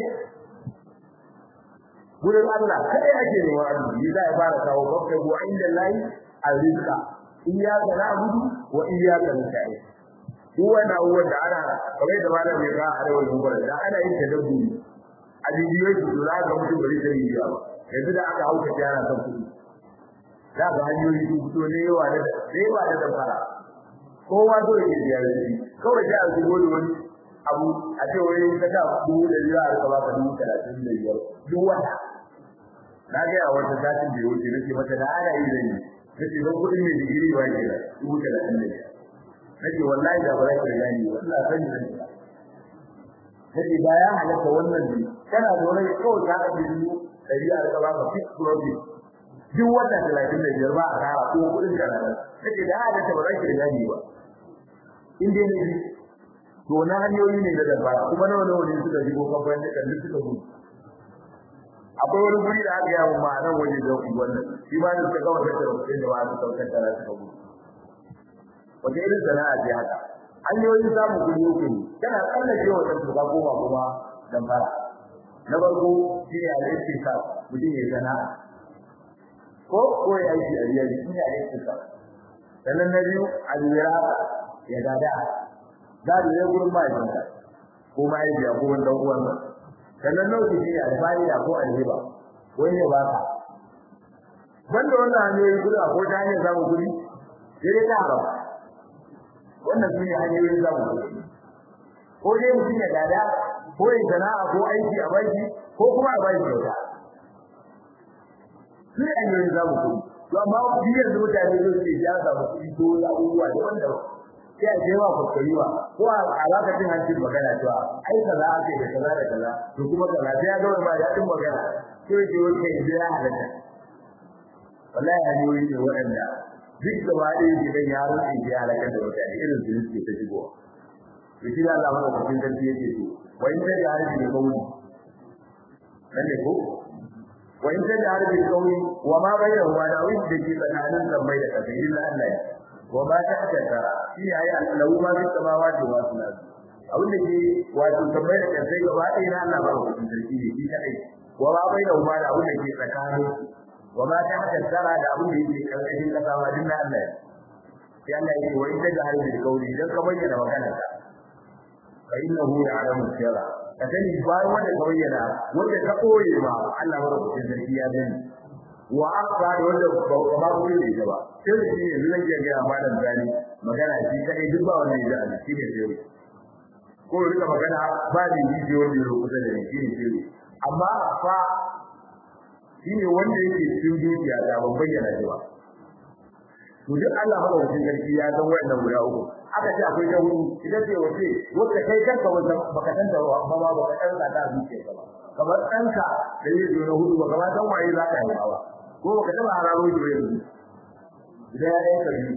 [SPEAKER 1] gurin Allah kadai ake neman arziki zai fara kawo fakta go inda lahi rizqa iyaka na'budu wa iyaka nasta'in duk wannan abubuwan da ana kamar da malam ya ga arewa gubar da ana yin tadabburi a bidiyoyi su za ga mutum bari sai yi ba yanzu da aka hauka yana kan kuɗi za ga hanyoyi su fito ne yawa da yawa da damfara kowa zo yake biya da shi kawai sai a zubo da wani abu a ce wai ka da dubu da biyar a rika baka dubu talatin da biyar duk wata na ga a wata satin da ya wuce nake mata da ana yi da ni nake don kuɗin mai digiri ba ke da dubu talatin da biyar nake wallahi da ba za ka gani wallahi san ni nake ba ya halatta wannan ne kana da wani kawai ka ga dubu dari a rika baka fix profit duk wata talatin da biyar ba a kara ko kuɗin da rana nake da halatta ba za ka gani ba in dai ne to na hanyoyi ne da dabara kuma nawa nawa ne suka shigo kamfanin da kan suka gudu akwai wani guri da aka yawo ma nan waje da wannan shi ma ne suka gama tattara kuɗin da ba su saukar da suka gudu wata irin sana'a ce haka hanyoyin samun kuɗi uku ne kana tsallake wa kanka ka koma kuma dan fara na farko shi ne al-istika mutum ya sana'a ko ko ya aiki a riya shi ne al-istika sannan na biyu al-wirasa ya gada gado ya gurin mahaifinka ko mahaifiya ko wani dan uwansa sannan na uku shi ne al-fa'ida ko al-hiba wani ya baka banda wannan hanyoyin kuɗi ko ta hanyar samun kuɗi sai ta haram wannan su ne hanyoyin zamu ko dai mutum ya gada ko ya sana'a ko aiki a baki ko kuma a baki kyauta su ne hanyoyin zamu kuɗi to amma biyar da mutane zai ce ya samu kuɗi ko wasu abubuwa da wanda sai a jewa kuskuriwa ko a alakacin hancin magana cewa ai kaza ake da kaza da kaza to kuma kaza sai ya gama ma daɗin magana sai ya ce wani kai ya halatta wallahi hanyoyi ne waɗanda duk da ba ɗaya ke dan yaron ɗin ya halakar da mutane irin su suke ta shigowa to shi Allah mana cikin sarki yake ce wa in da harbi da kauli dan ne ko wa in da harbi da kauli wa ma bayyana wa da wani da ke tsakanin sammai da ƙasa illa Allah ya wa ba ta taka shi ne ayi Allahu ma fi samawati wa fil ardi abin da ke wato sammai da ƙasa gaba ɗaya na Allah ba cikin sarki ne shi kadai wa ma bayyana wa da abin da ke tsakanin وما تحت الثرى da abin da yake karkashin kasa ma din Allah ya sai Allah yake wa inda jahil bil qawli idan ka bayyana magana ka fa innahu ya'lamu sirra ka sani bayan wanda ka bayyana wanda ka koye ma Allah madaukakin sarki ya gani wa aqra da wanda ba ba ku ne ba sai da shi yanzu zan iya ga malam zani magana shi kadai duk ba wanda ya ji shi ne sai ko rika magana ba ni ji wanda ya kusa da ni shi ne sai amma fa shine wanda yake cikin dukiya da ban bayyana shi ba to duk Allah madaukakin sarki ya san wayannan guda uku aka ce akwai ta hudu ita ce wace wacce kai kanka wanda baka san ta ba ba baka san ta da zuciya ba kamar ɗanka da zai zo na hudu ba kamar san waye za ka yi ba ko baka taba hararo shi ba yanzu idan ya yanka biyu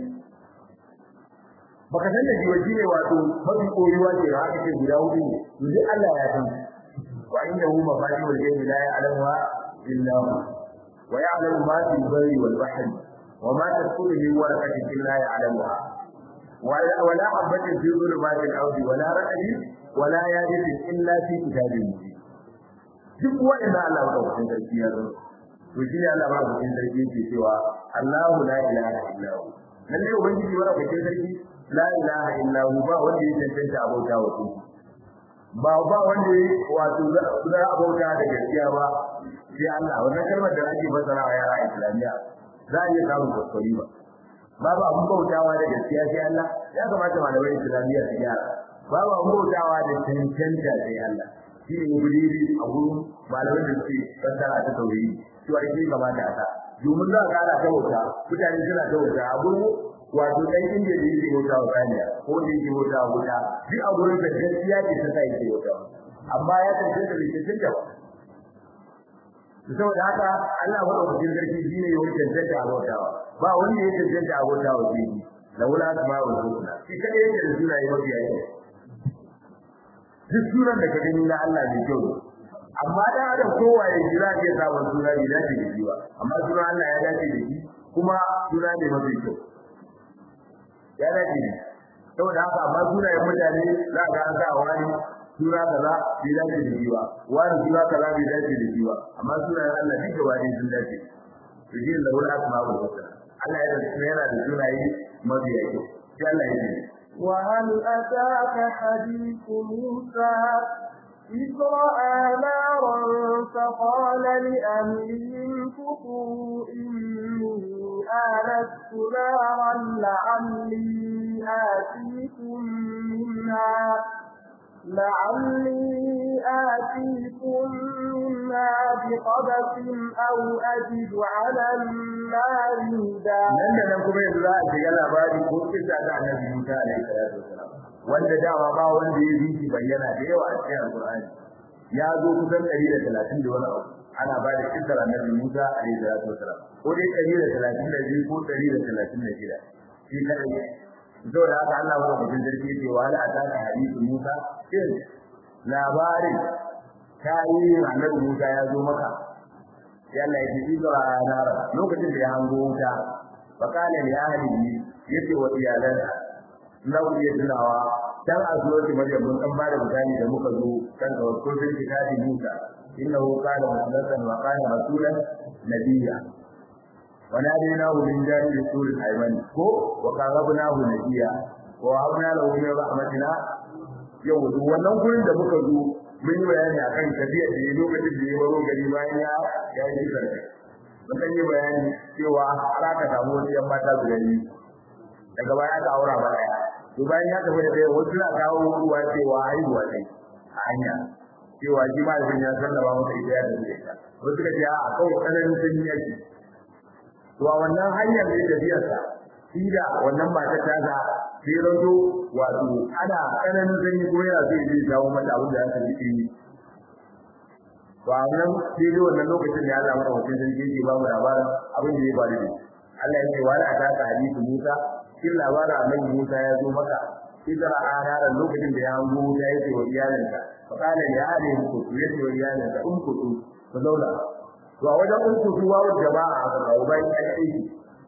[SPEAKER 1] baka san da shi waje ne wato mafi koyuwa ce da aka ce guda hudu ne to duk Allah ya san wa inda hu mafatihul ghaibi la ya'lamuha illa hu wa ya'lamu ma fil barri wal bahri wa ma tasqutu min waraqatin illa ya'lamuha ولا حبة في ظلمات الأرض ولا رأي ولا يابس إلا في كتاب مبين duk wanda Allah ba ka sarki ya zo to shi ne Allah ba ka sarki yake cewa Allahu la ilaha illa hu lalle ubangiji wanda ka sarki la ilaha illa hu ba wanda ya tantance abota wa ku ba ba wanda ya wato za abota da gaskiya ba sai Allah wannan kalmar da ake fasara wa yara islamiya za a iya samun kuskure ba babu abun bautawa da gaskiya sai Allah ya kamata malamai islamiyya su gyara babu abun bautawa da cancanta sai Allah shi ne gudiri a gurin malamai da suke fassara ta tauhidi to a shi kamata a sa domin za ka ana ta bauta mutane suna ta bauta a gurin wato dan inda da yake bauta wa kaniya ko da yake bauta wa wuta duk a gurin da gaskiya ce ta sa yake bauta amma ya tantance da cancanta ba saboda haka Allah madaukakin sarki shine ya wuce a bautawa ba wanda ya tantance a bautawa shi laula asma'ul husna shi kadai yake da sunaye mafi yawa duk sunan da ka gani na Allah ne kyau amma da adam kowa ya ji za ya samu suna ne dace da shi ba amma sunan Allah ya dace da shi kuma suna ne mafi kyau ya dace da saboda haka amma sunayen mutane za ka an sa wani suna kaza bai dace da shi ba wani suna kaza bai dace da shi ba amma sunayen Allah duk gaba ne sun dace to shi da wani asma'ul husna Allah ya da yana da sunaye mafi kyau sai Allah ya ce
[SPEAKER 2] وهل أتاك حديث موسى إذ رأى نارا فقال لأهلهم كفوا إني آنست نارا لعلي آتيكم منها لعلي آتيكم منها بقبس أو أجد على النار هدى
[SPEAKER 1] nan da nan kuma yanzu za a shiga labari ko kisa ta annabi Musa alaihi salatu wasalam wanda dama ba wanda ya bi bayyana da yawa a cikin alqur'ani ya zo kusan 130 da wani abu ana ba da kisar annabi Musa alaihi salatu wasalam ko dai 132 ko 136 shi kadai saboda haka Allah wa mutum sarki ce wa la ataka hadithu Musa shin labarin tarihin annabi Musa ya zo maka sai Allah ya ji zuwa nara lokacin da ya hango wuta fakala li ahlihi yace wa iyalansa na ku iya tunawa dan a zuwa ki maryam mun dan bada misali da muka zo kan da wato bin kitabi Musa innahu kana musallan wa kana rasulan nabiyya وناديناه من جانب السور الأيمن كو وقربناه نجيا ووهبنا له من رحمتنا yau wannan gurin da muka zo mun yi bayani akan tafiya da ya lokacin da ya baro gari bayan ya ya yi sarki mun san yi bayani cewa har aka samu wasu yan mata guda biyu daga baya aka aura ba daya to bayan ya tafi da ɗaya wasu na kawo ruwa cewa haihuwa ne a hanya cewa shi ma da ya sallama masa ita ya tafi da ita wasu ka ce a kawai tsananin sanyi yake to a wannan hanyar da tafiyarsa shi da wannan matar ta ga sai rato wato ana tsananin sanyi ko yana zai zai jawo mata abin da ya ji yi to a nan sai dai wannan lokacin da ya zama da mutum sun ke ba mu labarin abin da ya faru da Allah ya ce wa la ta hadisi Musa kin labarin annabi Musa ya zo maka idan a ranar lokacin da ya hango Musa ya ce wa iyalinsa fa kana ya hade ku ya ce wa iyalinsa in ku ku zauna to a wajen uku su wawo jama'a a kawo bayan an aiki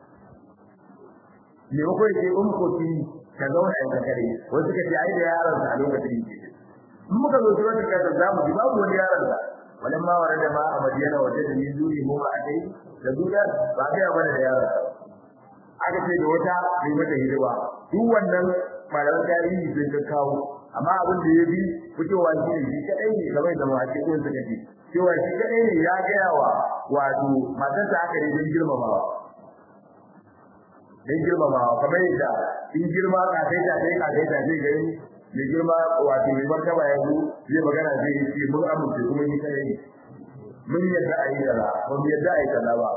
[SPEAKER 1] me ko yake in ko ki ka zauna a kare wasu ka ce ai da yaron sa a lokacin yake in muka zo zuwa da kaza za mu ji babu wani yaron sa walan ma warada ma a madina waje da min duri mu a kai da duniya ba ga ya bane da yaron aka ce da wata bai mata hidima duk wannan malaman tarihi sun ka kawo amma abin da ya bi fitowa shi ne shi kadai ne kamar da mawaƙi ko suka ce cewa shi kadai ne ya gaya wa wato matarsa aka ne don girmamawa don girmamawa kamar yadda in girma ka kai ta kai ka kai ta kai gari mai girma wato mai martaba ya zo zai magana zai yi ce mun amince kuma ni kadai ne mun yadda a yi kaza ba mu yadda a yi kaza ba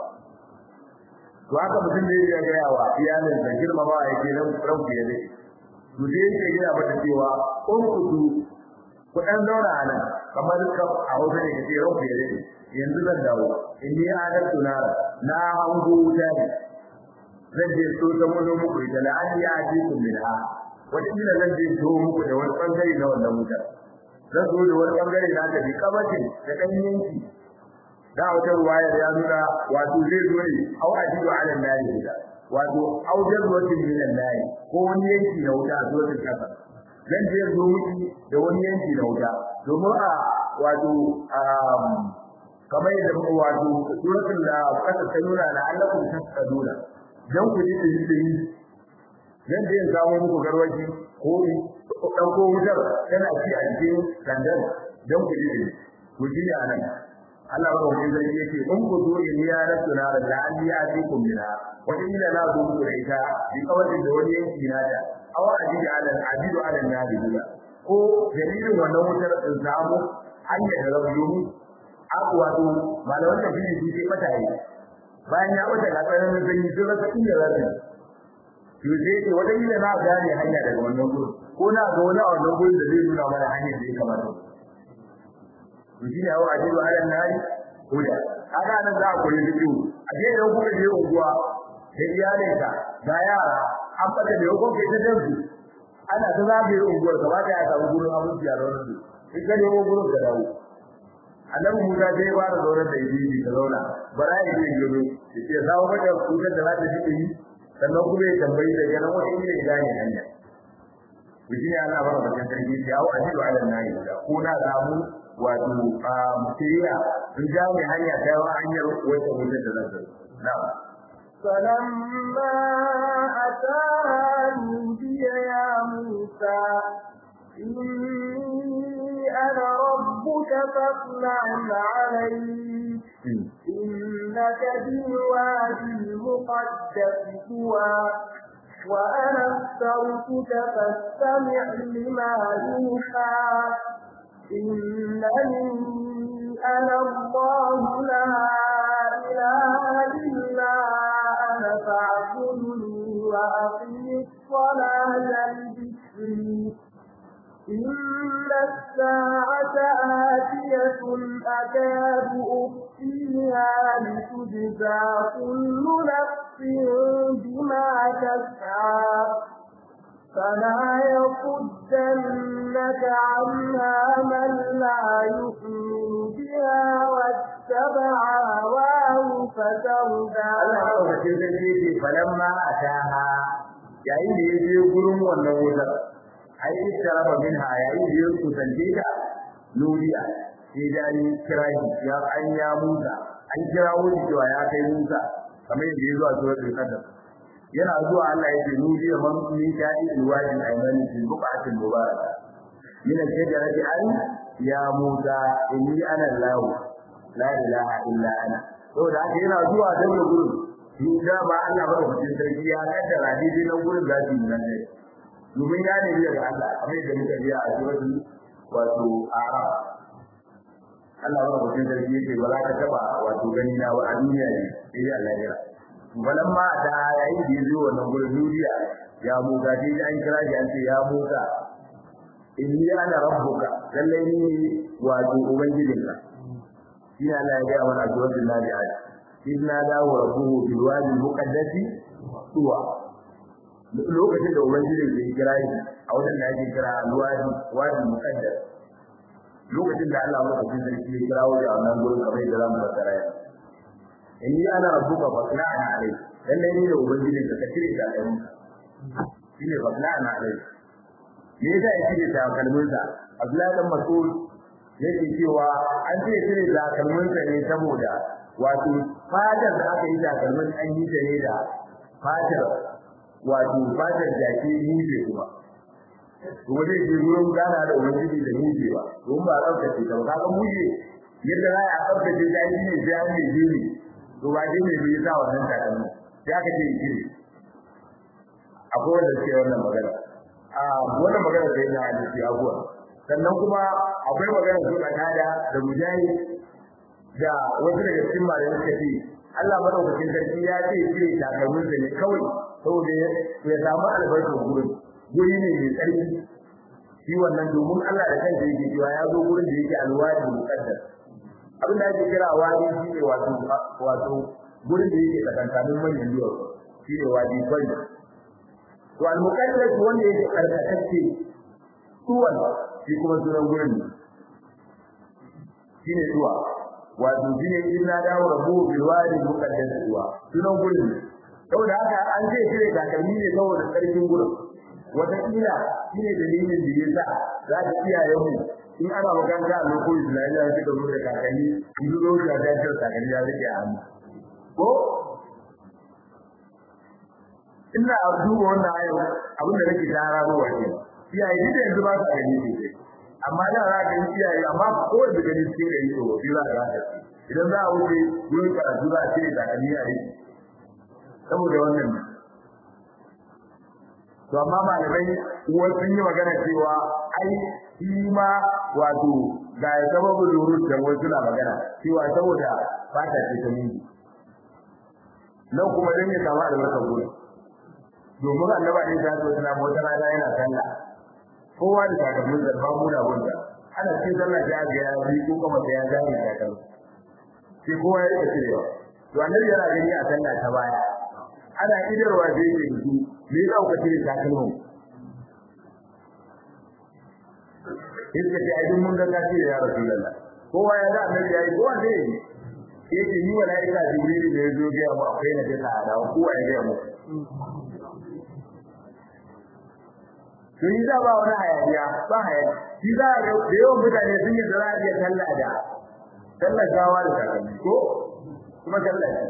[SPEAKER 1] to haka mutum da ya gaya wa iyalin da girmama ya ke nan ranku ya dai to dai yake gina mata cewa kun kudu ku dan zauna a nan kamar ka a hausa ne kace ranku ya dai yanzu zan dawo in ni adar tunara na hango wuta ne zan je so ta mun muku da la'ani ya ji kun minha wata kila zan je so muku da wani bangare na wannan wutar zan zo da wani bangare na ta bi kabatin da kan yanki da wata ruwaya ya nuna wato zai zo ne au ajibu ala nari da wato au jazwatin min an-nari ko wani yanki na wuta a zuwa kasa zan je zo miki da wani yanki na wuta domin a wato kamar yadda muka wato suratul la kasa ta nuna na allakum tasqaduna dan ku ji dai dai dan da ya samu muku garwaji ko dan ko wutar tana ci a cikin dandan dan ku ji dai ku ji anan Allah ba wani zai yake in ku zo in ya rasu na da an ya ji ku mina wata ila na zo ku da ita bi kawai da wani yanki na da aw ajidu ala ajidu ala nabi ko dalilin wannan wutar in samu hanyar da rabu yomi aku wato malaman da shi su ce mata yi bayan ya wata ga tsarin da yi sun rasa inda za su to sai ce wata ila na gane hanya daga wannan gurin ko na ga wani a wannan gurin da zai nuna mana hanyar da ya kamata to shi ne a ajiyu ala nari huda haka nan za a koyi fito a je da kuka je unguwa da iyalinka ga yara an fata da yau kai ta dansu ana ta zagaye unguwar gaba da ya samu gurin abinci a ranar su in ka nemo gurin ka dawo annabi Musa sai ya fara zaunar da ibi ka zauna bara ya je gado ya ce za mu mata kuka da za ta ji yi sannan kuma ya tambayi da ganin wani ne ya gane hanya to shi ne ana fara bakin sarki ya hawo ajibu ala nayi da ko na samu wato mutiriya in ja mai hanya ta yawa hanyar wata wutar da zan zai na'am
[SPEAKER 2] فلما أتاها نودي يا موسى إني أنا ربك فاطلع عليك إنك بالوادي المقدس طوى وأنا اخترتك فاستمع لما يوحى إنني أنا الله لا إله إلا أنا فاعبدني وأقم الصلاة لذكري إن الساعة آتية أكاد أخفيها لتجزى كل نفس بما تسعى فلا يصدنك عنها من لا يؤمن بها واتبع هواه فتردى
[SPEAKER 1] فلما أتاها yayin da ya je gurin wannan wutar ai istaraba minha yayin da ya kusance ta nuriya sai da ni kira shi ya an ya Musa an kira wani cewa ya kai Musa kamar yadda ya zo a suratul qadr yana zuwa Allah ya ce nuriya man min sha'i alwajin aymani fi buqatil mubaraka min al-shajarati an ya Musa inni ana Allah la ilaha illa ana saboda haka yana zuwa dan gurin shi da ba Allah ba da sarki ya kaddara daidai nan gurin da shi nan ne domin ya ne daga Allah kamar yadda muka biya a suratul wato arab Allah ba da sarki yake ba za ka taba wato gani na wa a duniya ne sai Allah ya balan ma da yayin da yazo wannan gurin duniya ya musa dai an kira shi an ce ya musa inni ana rabbuka lalle ni wato ubangijinka shi Allah ya ga mana a suratul nazi'at inna dawo rabbuhu bil wadi muqaddasi tuwa lokacin da ubangiji zai kira shi a wajen da ake kira alwadi wadi muqaddas lokacin da Allah maka cikin sarki ya kira wajen a nan gurin kamar da zamu fassara ya inni ana rabbuka fasla'na alai dan ne ni da ubangiji ka kace da kai shine fasla'na alai me yasa ya cire da kalmunsa Abdullahi dan Mas'ud yake cewa an ce cire da kalmunsa ne saboda wato fadar da aka yi takalmin an yi ta ne da fatar wato fatar jaki muje kuma kuma zai je wurin gana da ubangiji da muje ba don ba tsaftace ta ba kaga muje yadda za a tsaftace jaki ne sai an yi jini to ba ji ne bai sa wannan takalmin sai aka ce jini akwai wanda suke wannan magana a wannan magana sai na hadisi abuwa sannan kuma akwai magana su da da mujahid da wasu daga cikin malamai suka ce Allah madaukakin sarki ya ce ce takalmin sa ne kawai saboda ya samu albarkar gurin guri ne mai tsarki shi wannan domin Allah da kansa yake cewa ya zo gurin da yake alwadi muqaddas abin da ake kira wadi shi ne wato wato gurin da yake tsakankanin manyan duwar shi ne wadi kwai to al muqaddas wanda yake karkatacce tuwan shi kuma sunan gurin shi ne tuwa wato shi ne inna dawo rabu bil wadi muqaddas tuwa sunan gurin saboda haka an ce shi ne takalmi ne saboda tsarkin gurin wataƙila shi ne dalilin da ya sa za ka iyayen mu in ana makaranta a lokacin islamiyya suka zo da kakanni in zo da dajiyar kakanni ya rike a hannu ko ina duba wannan ayon abin da nake tara ba wace iyaye duk yanzu ba su gani ne amma da za ka yi iyaye amma ko da gani cikin gari to shi za ka rasa idan za a wuce wurin karatu za a ce kakanni a yi saboda wannan to amma malamai uwar sun yi magana cewa ai shi ma wato ga sababin lurus da wasu na magana cewa saboda fata ce ta miji nan kuma dan ya samu albarkar gurin domin annaba ne ta so tana mota rana yana sallah kowa da takalmin da ba mu da wanda ana ce sallah ta ga ya bi ko kuma ta ya gani takalmin sai kowa ya rika cirewa to annabi yana gani a sallah ta baya ana idarwa da yake su me ya dauka cire takalmin yadda ce ai mun ga kace ya rasulullah kowa ya ga annabi yayi kowa zai yi yake ni malaika jibril ne yazo ga mu akwai na da da kowa ya ga mu to yi da ba wani hayaniya ba hayaniya shi za a da yawan mutane sun yi zara iya sallah da sallah gawa da takalmi ko kuma sallah ce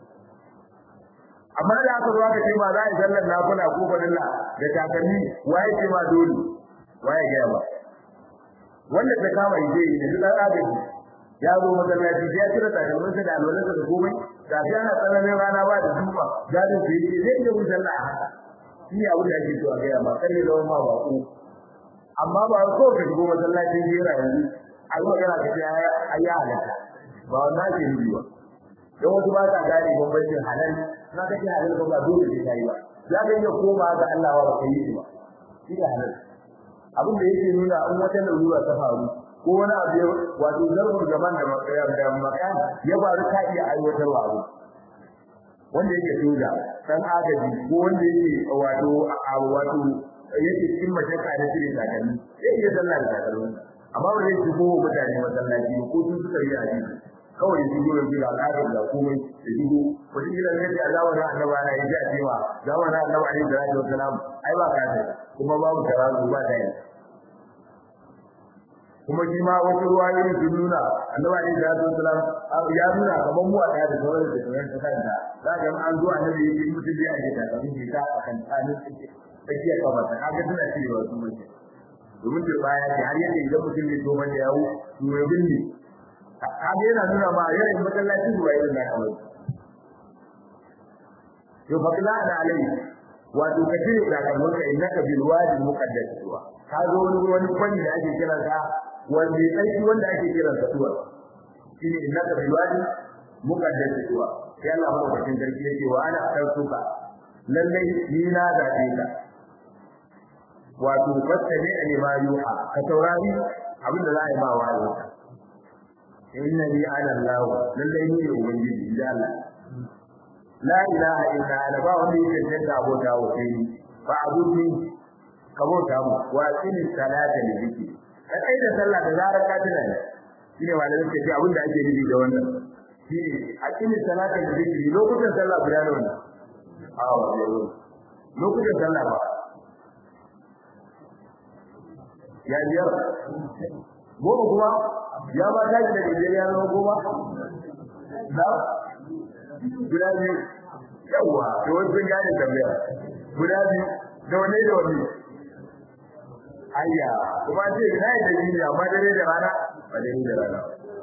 [SPEAKER 1] amma da aka zo aka ce ma za a yi sallar nafila ko fadilla da takalmi waye ce ma dole waye ga ba wanda ta kama ije ne duk dan agaji ya zo masallaci ya cire takalmin sa da alwalarsa da komai da shi ana tsananin rana ba da duba gadin su yake zai iya wuce sallah a haka shi ne abin da ake so a gaya ma kan ne zama ma bako amma ba ko ka shigo masallacin jera yanzu a yi magana ka ce a yi halatta ba wannan ke nufi ba don wasu ba ta gane bambancin halal na kace halal ba dole sai kai ba za ka iya koma ga Allah ba kai yi ba shi ne halal abin da yake nuna an wata larura ta faru ko wani abu wato zarfin zaman da makayar da makan ya faru ka iya aiwatarwa abu wanda yake soja dan agaji ko wanda yake wato a wato yake cikin mashaka da shirin takalmi sai iya sallah da takalmi amma ba zai shigo mutane masallaci ko sun suka yi hadisi kawai shi gurin bi al'adar da komai da shigo wata kila ne da zamanin annabi ana yi a cewa zamanin annabi alaihi salatu wasalam ai ba ka da kuma babu tarazu ba ta yi kuma shi ma wasu ruwayoyi sun nuna annabi alaihi salatu wasalam ya nuna kamar mu a da da sauran da sauran ta kanta za ga an zo annabi yake mutum ya yi da kafin shi ta akan tsanin tsakiya kamar ta kaga tana cewa su mutum domin da baya ce har yadda idan mutum ne to man yawo to ya binne kaga yana nuna ma yayin masallacin ruwa irin na kawai to fa kila ana alai wato kace da kalmar ka innaka bil wadi muqaddas ruwa ka zo wani wani kwani da ake kira sa wanda sai wanda ake kira sa ruwa shine innaka bil wadi muqaddas ruwa sai Allah madaukakin sarki yake wa ana akartuka lallai ni na zabe ka wato fattabi ne ma yuha ka taurari abinda za a yi ma wa'azi inna li ala allah lallai ni ne ubangiji inda Allah la ilaha illa ana ba wanda yake tantance abota wa sai ni fa abudi ka bauta mu wa qini salata li zikri ka kai da sallah da zarar ka tuna ne shine malamin ke ce abinda ake nufi da wannan shine aqimi salata li zikri lokutan sallah guda nawa ne a lokutan sallah ba ya biyar goma kuma ya ba ta da biyar ya zama goma da guda biyu yawa to wani sun gane tambaya guda biyu da wani da wani ayya kuma ce na yi da jini amma dare da rana ba dare da rana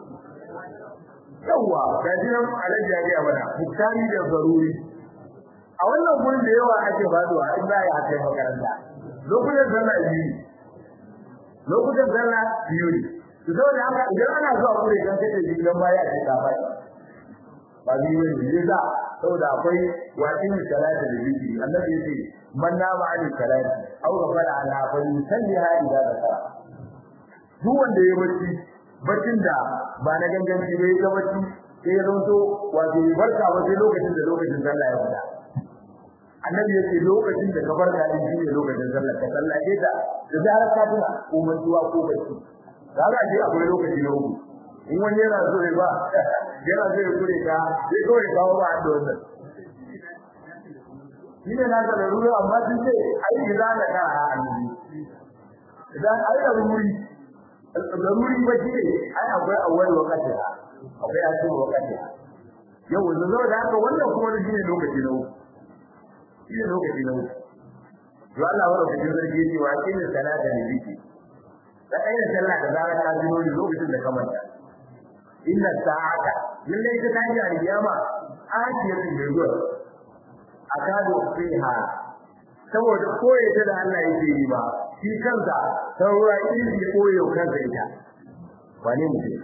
[SPEAKER 1] yawa ga shi nan alaji ya gaya mana muktari da zaruri a wannan gurin da yawa ake faduwa in za a yi hakan makaranta lokutan sallah biyu lokutan sallah biyu ne to saboda haka idan ana zuwa kure dan kace shi dan baya ce ka bai ba bi wani ne da saboda akwai wa'in salati da zikiri annabi yace man nama ali salati aw ghafara ala fa yusalliha idza zakara duk wanda ya bacci baccin da ba na ganganci ba ya bacci sai ya zonto wato ya barka ba sai lokacin da lokacin sallah ya fita annabi ya ce lokacin da ka barka din shi ne lokacin sallah ka sallace ta da zarar ka tuna ko mantuwa ko bacci kaga ji akwai lokaci na uku in wani yana so ya ba yana so ya kure ka sai kawai kawo ba da wannan shi ne na da ruwa amma sun ce ai idan da ka a annabi idan ai da ruri da ruri ba shi ne ai akwai awwal wakati akwai asin wakati yau da zo da haka wannan kuma shi ne lokaci na uku shi ne lokaci na uku to Allah wa rabbil sarki yace wa kin salata ne biki da kai da sallah da zarar ka ji lokacin da ka manta inna sa'ata lalle ita ta ji alkiyama akiyatun da zuwa akadu fiha saboda koye ta da Allah yake yi ba shi kansa saura izi koyo kansa ita wane mutum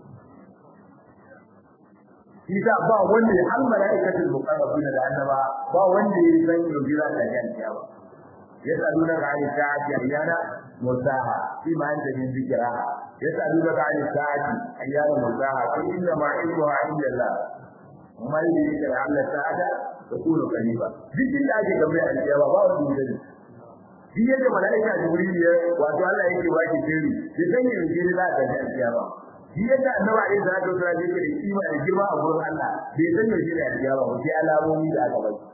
[SPEAKER 1] shi ta ba wanda ya har mala'ikatul muqarrabina da annaba ba wanda ya san yau jira ta jantiya ba yasaluna ka ani sa'ati ayyana musaha fi ma anta min zikra yasaluna ka ani sa'ati ayyana musaha qul inna ma ilmuha inda Allah mai da yake da Allah ta'ala da kuma kaliba duk inda ake gambe a cikin ba wanda ya sani shi yadda mala'ika jibril ya wato Allah yake ba shi sirri ya sanya ne jira za ta ga kiyama shi yadda annabi alaihi salatu wasallam yake da kima da girma a gurin Allah bai san me jira da kiyama ba sai alamomi da aka bai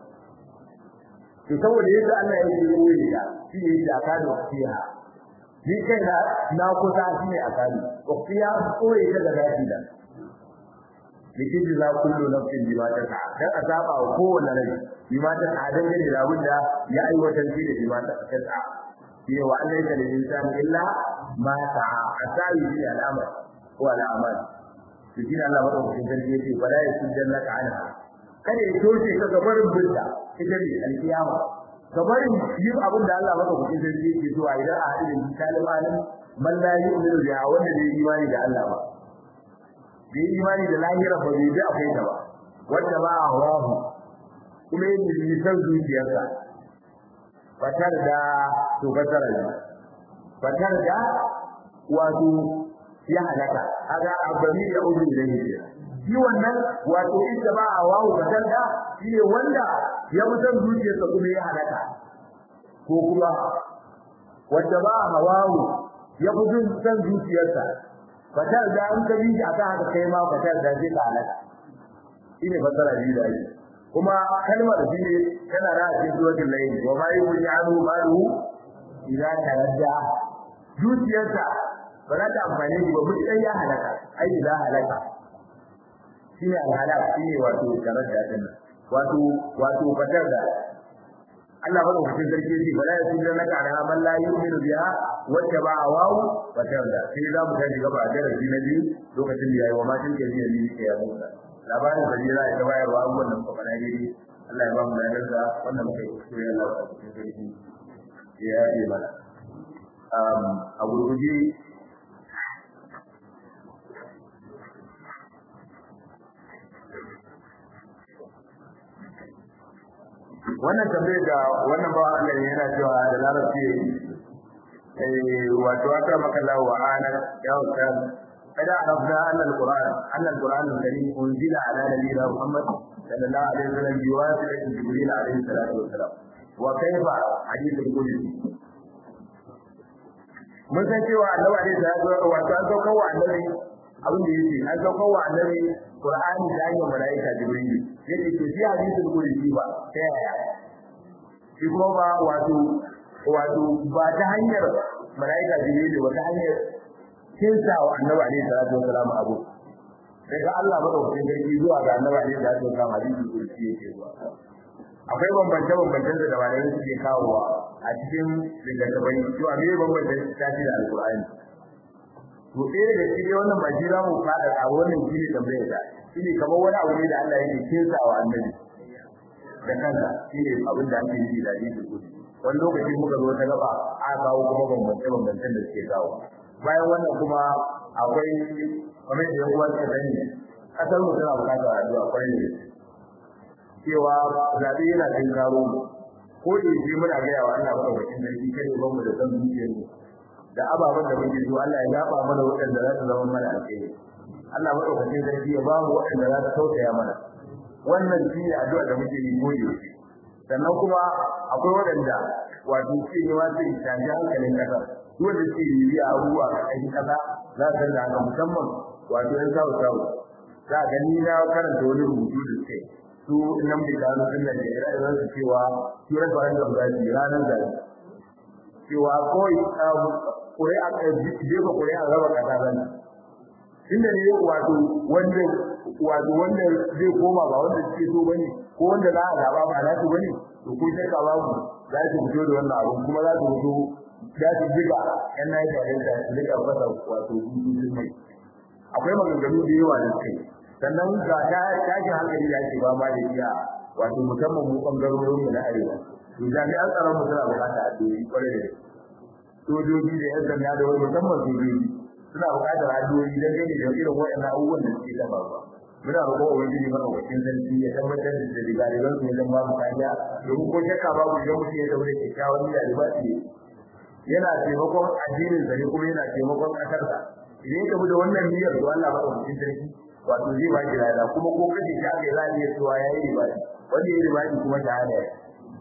[SPEAKER 1] to saboda yadda Allah ya yi koyi da shi ne da ka da fiya ni kai na na kusa shi ne akali fiya koyi da da gashi da likin za kullu nafsin bima ta ta dan azaba wa kowanne rai bima ta ta dan gane da wanda ya aiwatar shi da bima ta ta ta shi wa Allah ya da insan illa ma ta asai bi al'amal ko al'amal shi ne Allah madaukakin sarki yake wala yasujannaka anha kada ya toshe ka gabarin binta ita ne alkiyama gabarin yin abin da Allah maka kuɗin sarki yake zuwa idan a hadin misalin alim man la yu'minu bi wanda bai imani da Allah ba bai imani da lahira ba bai bi akwai ta ba wanda ba a hawahu kuma yin nisan zuciyarsa fatar da to fatar da fatar da wato ya halaka kaga abami da ubi da yake shi wannan wato inda ba a wawu fatar da shi ne wanda ya mutan zuciyarsa kuma ya halaka ko kuma wanda ba a hawawu ya fi jin san zuciyarsa fatar da an ka bi akan haka kai ma fatar da zai ka halaka shine fasara biyu da ake kuma kalmar shi ne tana da cikin suratul layl wa ma yu'anu malu idza taradda zuciyarsa ba za ta amfani da ba mutum ya halaka ai idza halaka shine alhalak shine wato taradda din wato wato fatar da Allah ba lokacin sarki shi ba ya sun naka da man la yu'minu biha wacce ba a wawu fatar da sai za mu tashi gaba da darasi na biyu lokacin da yayi wa ma tin ke biya ni ke ya musa labarin da jira ya bayarwa abubuwan da muka faɗa daidai Allah ya ba mu ladarsa wannan muka yi kuskure Allah ya cikin sarki ya yi mana a gurguje wannan tambayar da wannan ba Allah ne yana cewa da larabci eh wato aka maka lawa wa ana ya ustaz kada arabna anna alquran anna alquran alkarim unzila ala nabiyina muhammad sallallahu alaihi wasallam bi wasitati jibril alaihi salatu wasalam wa kayfa hadith alqudsi mun san cewa annabi alaihi salatu wato an saukar wa annabi abin da yake an saukar wa annabi qur'ani da hanyar malaika jibril yake to shi hadithul qudsi ba ta yaya shi kuma ba wato wato ba ta hanyar malaika jibril ba ta hanyar kinsa wa annabi alaihi salatu wasalam abu daga Allah madaukakin sarki zuwa ga annabi alaihi salatu wasalam hadithul qudsi yake zuwa akwai bambance bambancen da malamai suke kawowa a cikin littattafai to a me bambance tafi da alqur'ani to ɗaya da shi wannan ba shi za mu fada a wannan shi ne tambayar da shi ne kamar wani abu ne da Allah yake kinsa wa annabi da kansa shi ne abin da ake yi da hadisi kudi wani lokaci muka zo ta gaba a kawo kuma bambance bambancen da suke kawo bayan wannan kuma akwai kamar da yawa ta sani kasar mu tana bukatar addu'a kwarai ne cewa zaɓe yana cin karo ko da yake muna gaya wa Allah madaukakin sarki kada ba mu da san zuciyar mu da ababen da muke so Allah ya zaba mana waɗanda za su zama mana alheri Allah madaukakin sarki ya ba mu waɗanda za su tausaya mana wannan shi ne addu'a da muke yi gobe sannan kuma akwai waɗanda wato ce ne ma sai tafi hankalin kasa duk wanda suke bibiya abubuwa a cikin kasa za su da haka musamman wato yan sawu sawu za ga ni na karanta wani rubutu da suke su nan bi gano din nan da ira su cewa su referendum za su yi ranar zaɓe cewa kawai ƙuri'a jefa ƙuri'a raba kasa zan inda ne wato wanda wato wanda zai koma ba wanda suke so bane ko wanda za a zaba ba za su bane to ko shakka babu za su fito da wannan abu kuma za su fito za su jiga yan Najeriya da su rika fasa wato bututun mai akwai maganganu da yawa da suke sannan ga ta tashin hankali da ake ba ma da iya wato musamman mu bangarorin mu na arewa to jami'an tsaron mu suna bukata a doyi kwarai da sojoji da yan sanda da wani musamman sojoji suna buƙatar addu'o'i don gani da irin waɗannan abubuwan da suke ta faruwa muna roƙon ubangiji madaukakin sarki ya tabbatar da digadigan su wajen babu kariya domin ko shakka babu idan mutum ya daure kyakkyawan niyya da ba yana taimakon addinin sa ne kuma yana taimakon ƙasar sa idan ka bi da wannan niyyar to Allah madaukakin sarki wato zai ba ki lada kuma ko kace shi aka za a iya cewa yayi ribadi wanda yayi ribadi kuma shahada ya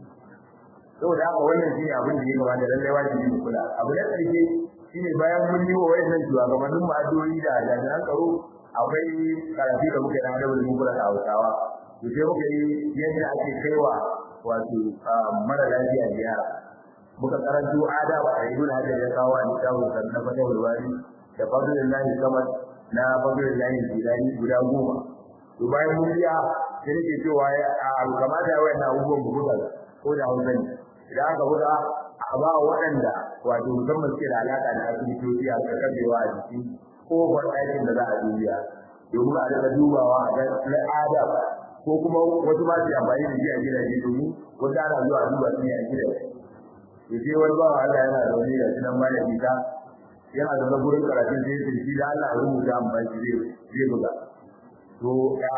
[SPEAKER 1] saboda haka wannan shine abin da ya kamata lallai wajibi mu kula abu na ƙarshe shine bayan mun yi wa wayannan shugabannin mu addu'o'i da jami'an tsaro akwai karatu da muke da adabar mu kula da Hausawa to sai muke yi yadda ake kaiwa wato mara lafiya ziyara muka karanto adab a ibn hajar ya kawo a littafin sa na fatawul wari da fadlullahi samad na fadlullahi jilani guda goma to bayan mun biya sai nake cewa a kamata wayannan abubuwan buga ko da Hausa ne idan aka buga a ba waɗanda wato musamman suke da alaƙa da asibitoci a karkacewa a jiki ko ɗakin da za a dubiya domin a daga dubawa a ga al'ada ko kuma wasu ma su amfani da shi a gidaje domin wasu ana zuwa a duba su ne a gidaje to sai wani bawa Allah yana da wani da shi nan malami ta yana da gurin karatun sai ya shi da Allah ya rubuta amfani zai zai buga to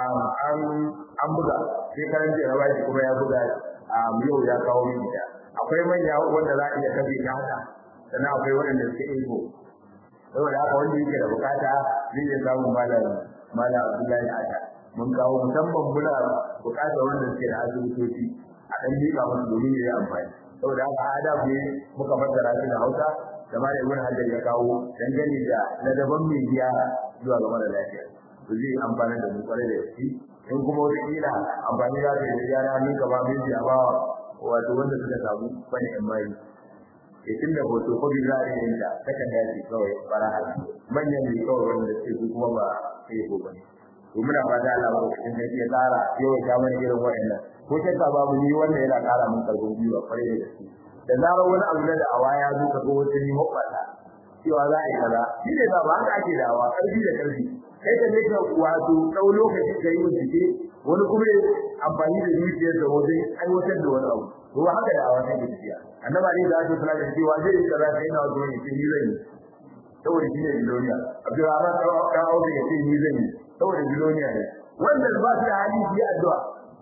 [SPEAKER 1] an an buga sai karanta ya bashi kuma ya buga yau ya kawo mini da akwai manya wanda za a iya kafe ta haka sannan akwai waɗanda suke ego saboda haka wanda yake da bukata zai iya samun malam malam Abdullahi Ata mun kawo musamman muna bukata wanda suke da asibitoci a ɗan miƙa musu domin ya yi amfani saboda haka adab ne muka fassara shi da Hausa da malam Ibn Hajar ya kawo dangane da ladaban mai ziyara zuwa ga mara lafiya to zai amfana da mu kwarai da gaske in kuma wata kila amfani za ta yi da gyara ni gaba mai ji a bawa wato wanda suka samu wani yan bayi ke tun da hoto ko za a yi ta takan da ce kawai fara hali manyan ne kawai wanda suke su kuma ba sai ko bane to muna fata Allah ba cikin sai ya tsara yau ya mana irin wa'annan ko shakka babu ni wanda yana ƙara min karfin gwiwa kwarai da gaske da zarar wani abu da awa ya zo ka ga wata ni hoɓɓata cewa za a yi kaza shi ne ba ba haka ake dawa ƙarfi da ƙarfi kai da nika wato ɗau lokaci ka yi bincike wani kuma amfani da zuciyar da wajen aiwatar da wani abu to ba haka da awan take tafiya annaba ne da aka kula da cewa zai yi kaza sai na zo ne sai ni zan yi saboda shi ne biloniya abdurrahman dan auzu ya ce ni zan yi saboda biloniya ne wanda ba su da hali yi addu'a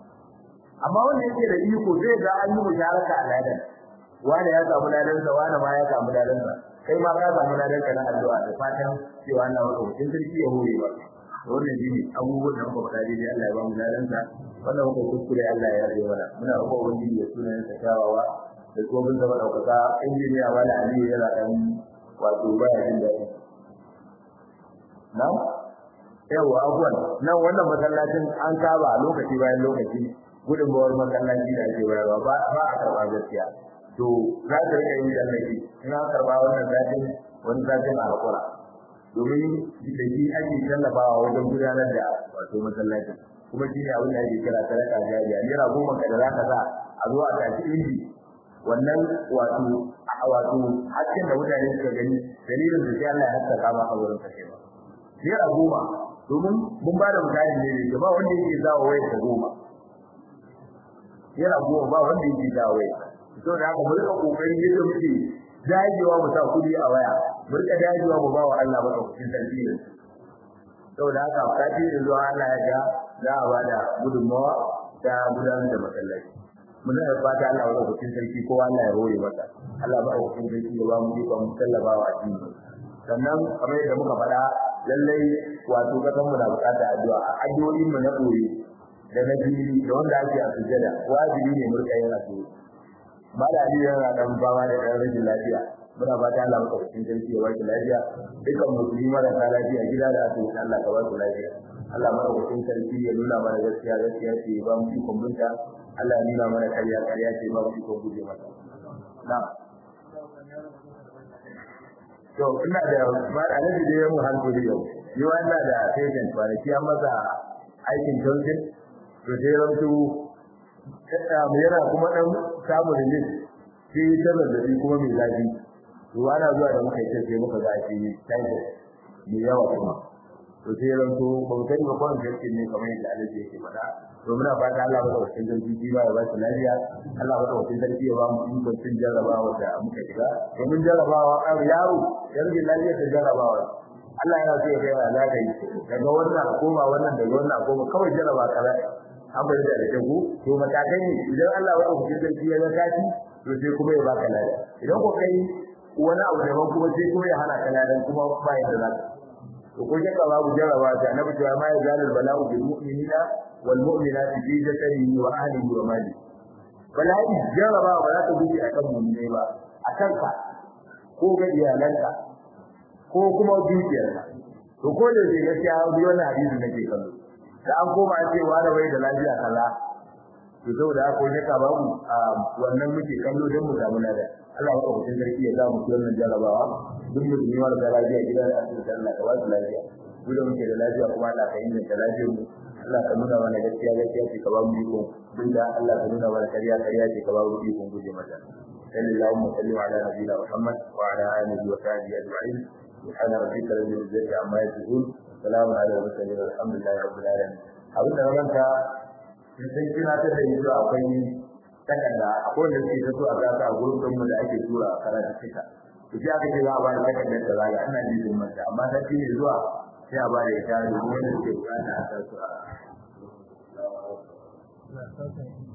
[SPEAKER 1] amma wanda yake da iko zai ga an yi musharaka a ladan wanda ya samu ladansa wanda ma ya samu ladansa kai ma ka samu ladan ka na addu'a da fatan cewa Allah maka mutum sarki ya hore ba wannan shi ne abubuwan da muka faɗa dai Allah ya ba mu ladan sa wannan muka kuskure Allah ya yarda mana muna roƙon ubangiji ya sunan sa kyawawa da kuma bin zama ɗaukaka injiniya wala aliyu yana ɗan wato baya jin daɗi na'am yawa abuwan nan wannan masallacin an saba lokaci bayan lokaci gudunmawar masallaci da ake bayarwa ba a karɓa gaskiya to za ta rika yin tallafi ina karba wannan zatin wani zatin a hakura domin da shi ake tallafawa wajen gudanar da wato masallacin kuma shi ne abin da ake kira sadaka jariya naira goma ka da za ka sa a zo a tashi inji wannan wato wato hakkin da mutane suka gani dalilin da sai Allah ya haskaka ma a wurin kashe ba naira goma domin mun ba da misali ne da ba wanda yake zawo wayar ta goma naira goma ba wanda yake zawo wayar to da haka mu rika kokari yadda muke dagewa mu sa kudi a waya mu rika dajewa mu ba wa Allah madaukakin sarki ne saboda haka kafin da zuwa Allah ya ga za a bada gudunmawa ta gudanar da masallaci mun da fata Allah ya rubuta sarki ko Allah ya roye masa Allah ba hukuncin sarki ya ba mu iko mu sallaba wa addini sannan kamar yadda muka faɗa lallai wato kasan mu na buƙatar addu'a addu'o'in mu na koyi da na fili da wanda ake a sujjada wajibi ne mu rika yin addu'a mala ali yana dan fama da ɗan rashin lafiya muna fata Allah maka cikin sarki ya ba shi lafiya dukkan musulmi marasa lafiya gida da asibiti Allah ka ba su lafiya Allah maka cikin sarki ya nuna mana gaskiya gaskiya ce ba mu ikon binta Allah ya nuna mana karya karya ce ba mu ikon guje mata na'am to ina da ba alaji da yamu hankali yau ni wannan da patient ba da kiyan masa aikin jokin to sai rantu kada mu yana kuma dan samu relief sai ta zazzabi kuma mai zafi to ana zuwa da muka yi sai muka ga shi typhoid mai yawa kuma to sai rantu ba mu sani ba kwan jirgin ne kamar yadda alaji yake faɗa to muna fata Allah bada wakil sarki shi ba ya ba shi lafiya Allah bada wakil sarki ya ba mu ikon cin jarrabawa da muka shiga domin jarrabawa an yaro yarjin lafiya ta jarrabawa Allah yana so ya kai wa za ka yi daga wannan a koma wannan daga wannan a koma kawai jarraba kaza an bari da rake ku to matakai ne idan Allah bada wakil sarki ya ga kaci to sai kuma ya baka lafiya idan ko kai wani abu daban kuma sai kuma ya hana ka lafiya kuma ba yadda za ka to ko shakka babu jarraba ta annabi cewa ma yazalul bala'u bil mu'minina wal mu'minati fi jasadihi wa ahlihi wa mali bala'i jarraba ba za ta guji akan mu'mine ba akan ka ko ga iyalanka ko kuma dukiyarka to ko da zai gaskiya bi wannan hadisi nake kallo da an koma an ce wa da bai da lafiya kaza to saboda ko shakka babu wannan muke kallo don mu samu lada Allah ya kawo sarki ya samu wannan jarrabawa duk mutum ya da lafiya gidan asibiti Allah ka ba su lafiya duk da muke da lafiya kuma Allah ka inganta lafiyar mu Allah ka nuna mana gaskiya gaskiya ce ka ba mu iko duk da Allah ka nuna mana kariya kariya ce ka ba mu iko guje mata sallallahu alaihi wa sallam ala nabiyina Muhammad wa ala alihi wa sahbihi ajma'in subhana rabbika rabbil izzati amma yasifun salamun ala al-mursalin alhamdulillahi rabbil alamin abin da ranka sai kina ta da yanzu akwai takarda akwai wanda suke ta so a gasa a gurbin mu da ake tura karatu cika to sai aka ce za a ba da takardar da zaga ina ji din mata amma ta ne zuwa sai a ba da ita domin wanda suke bukata a sa su a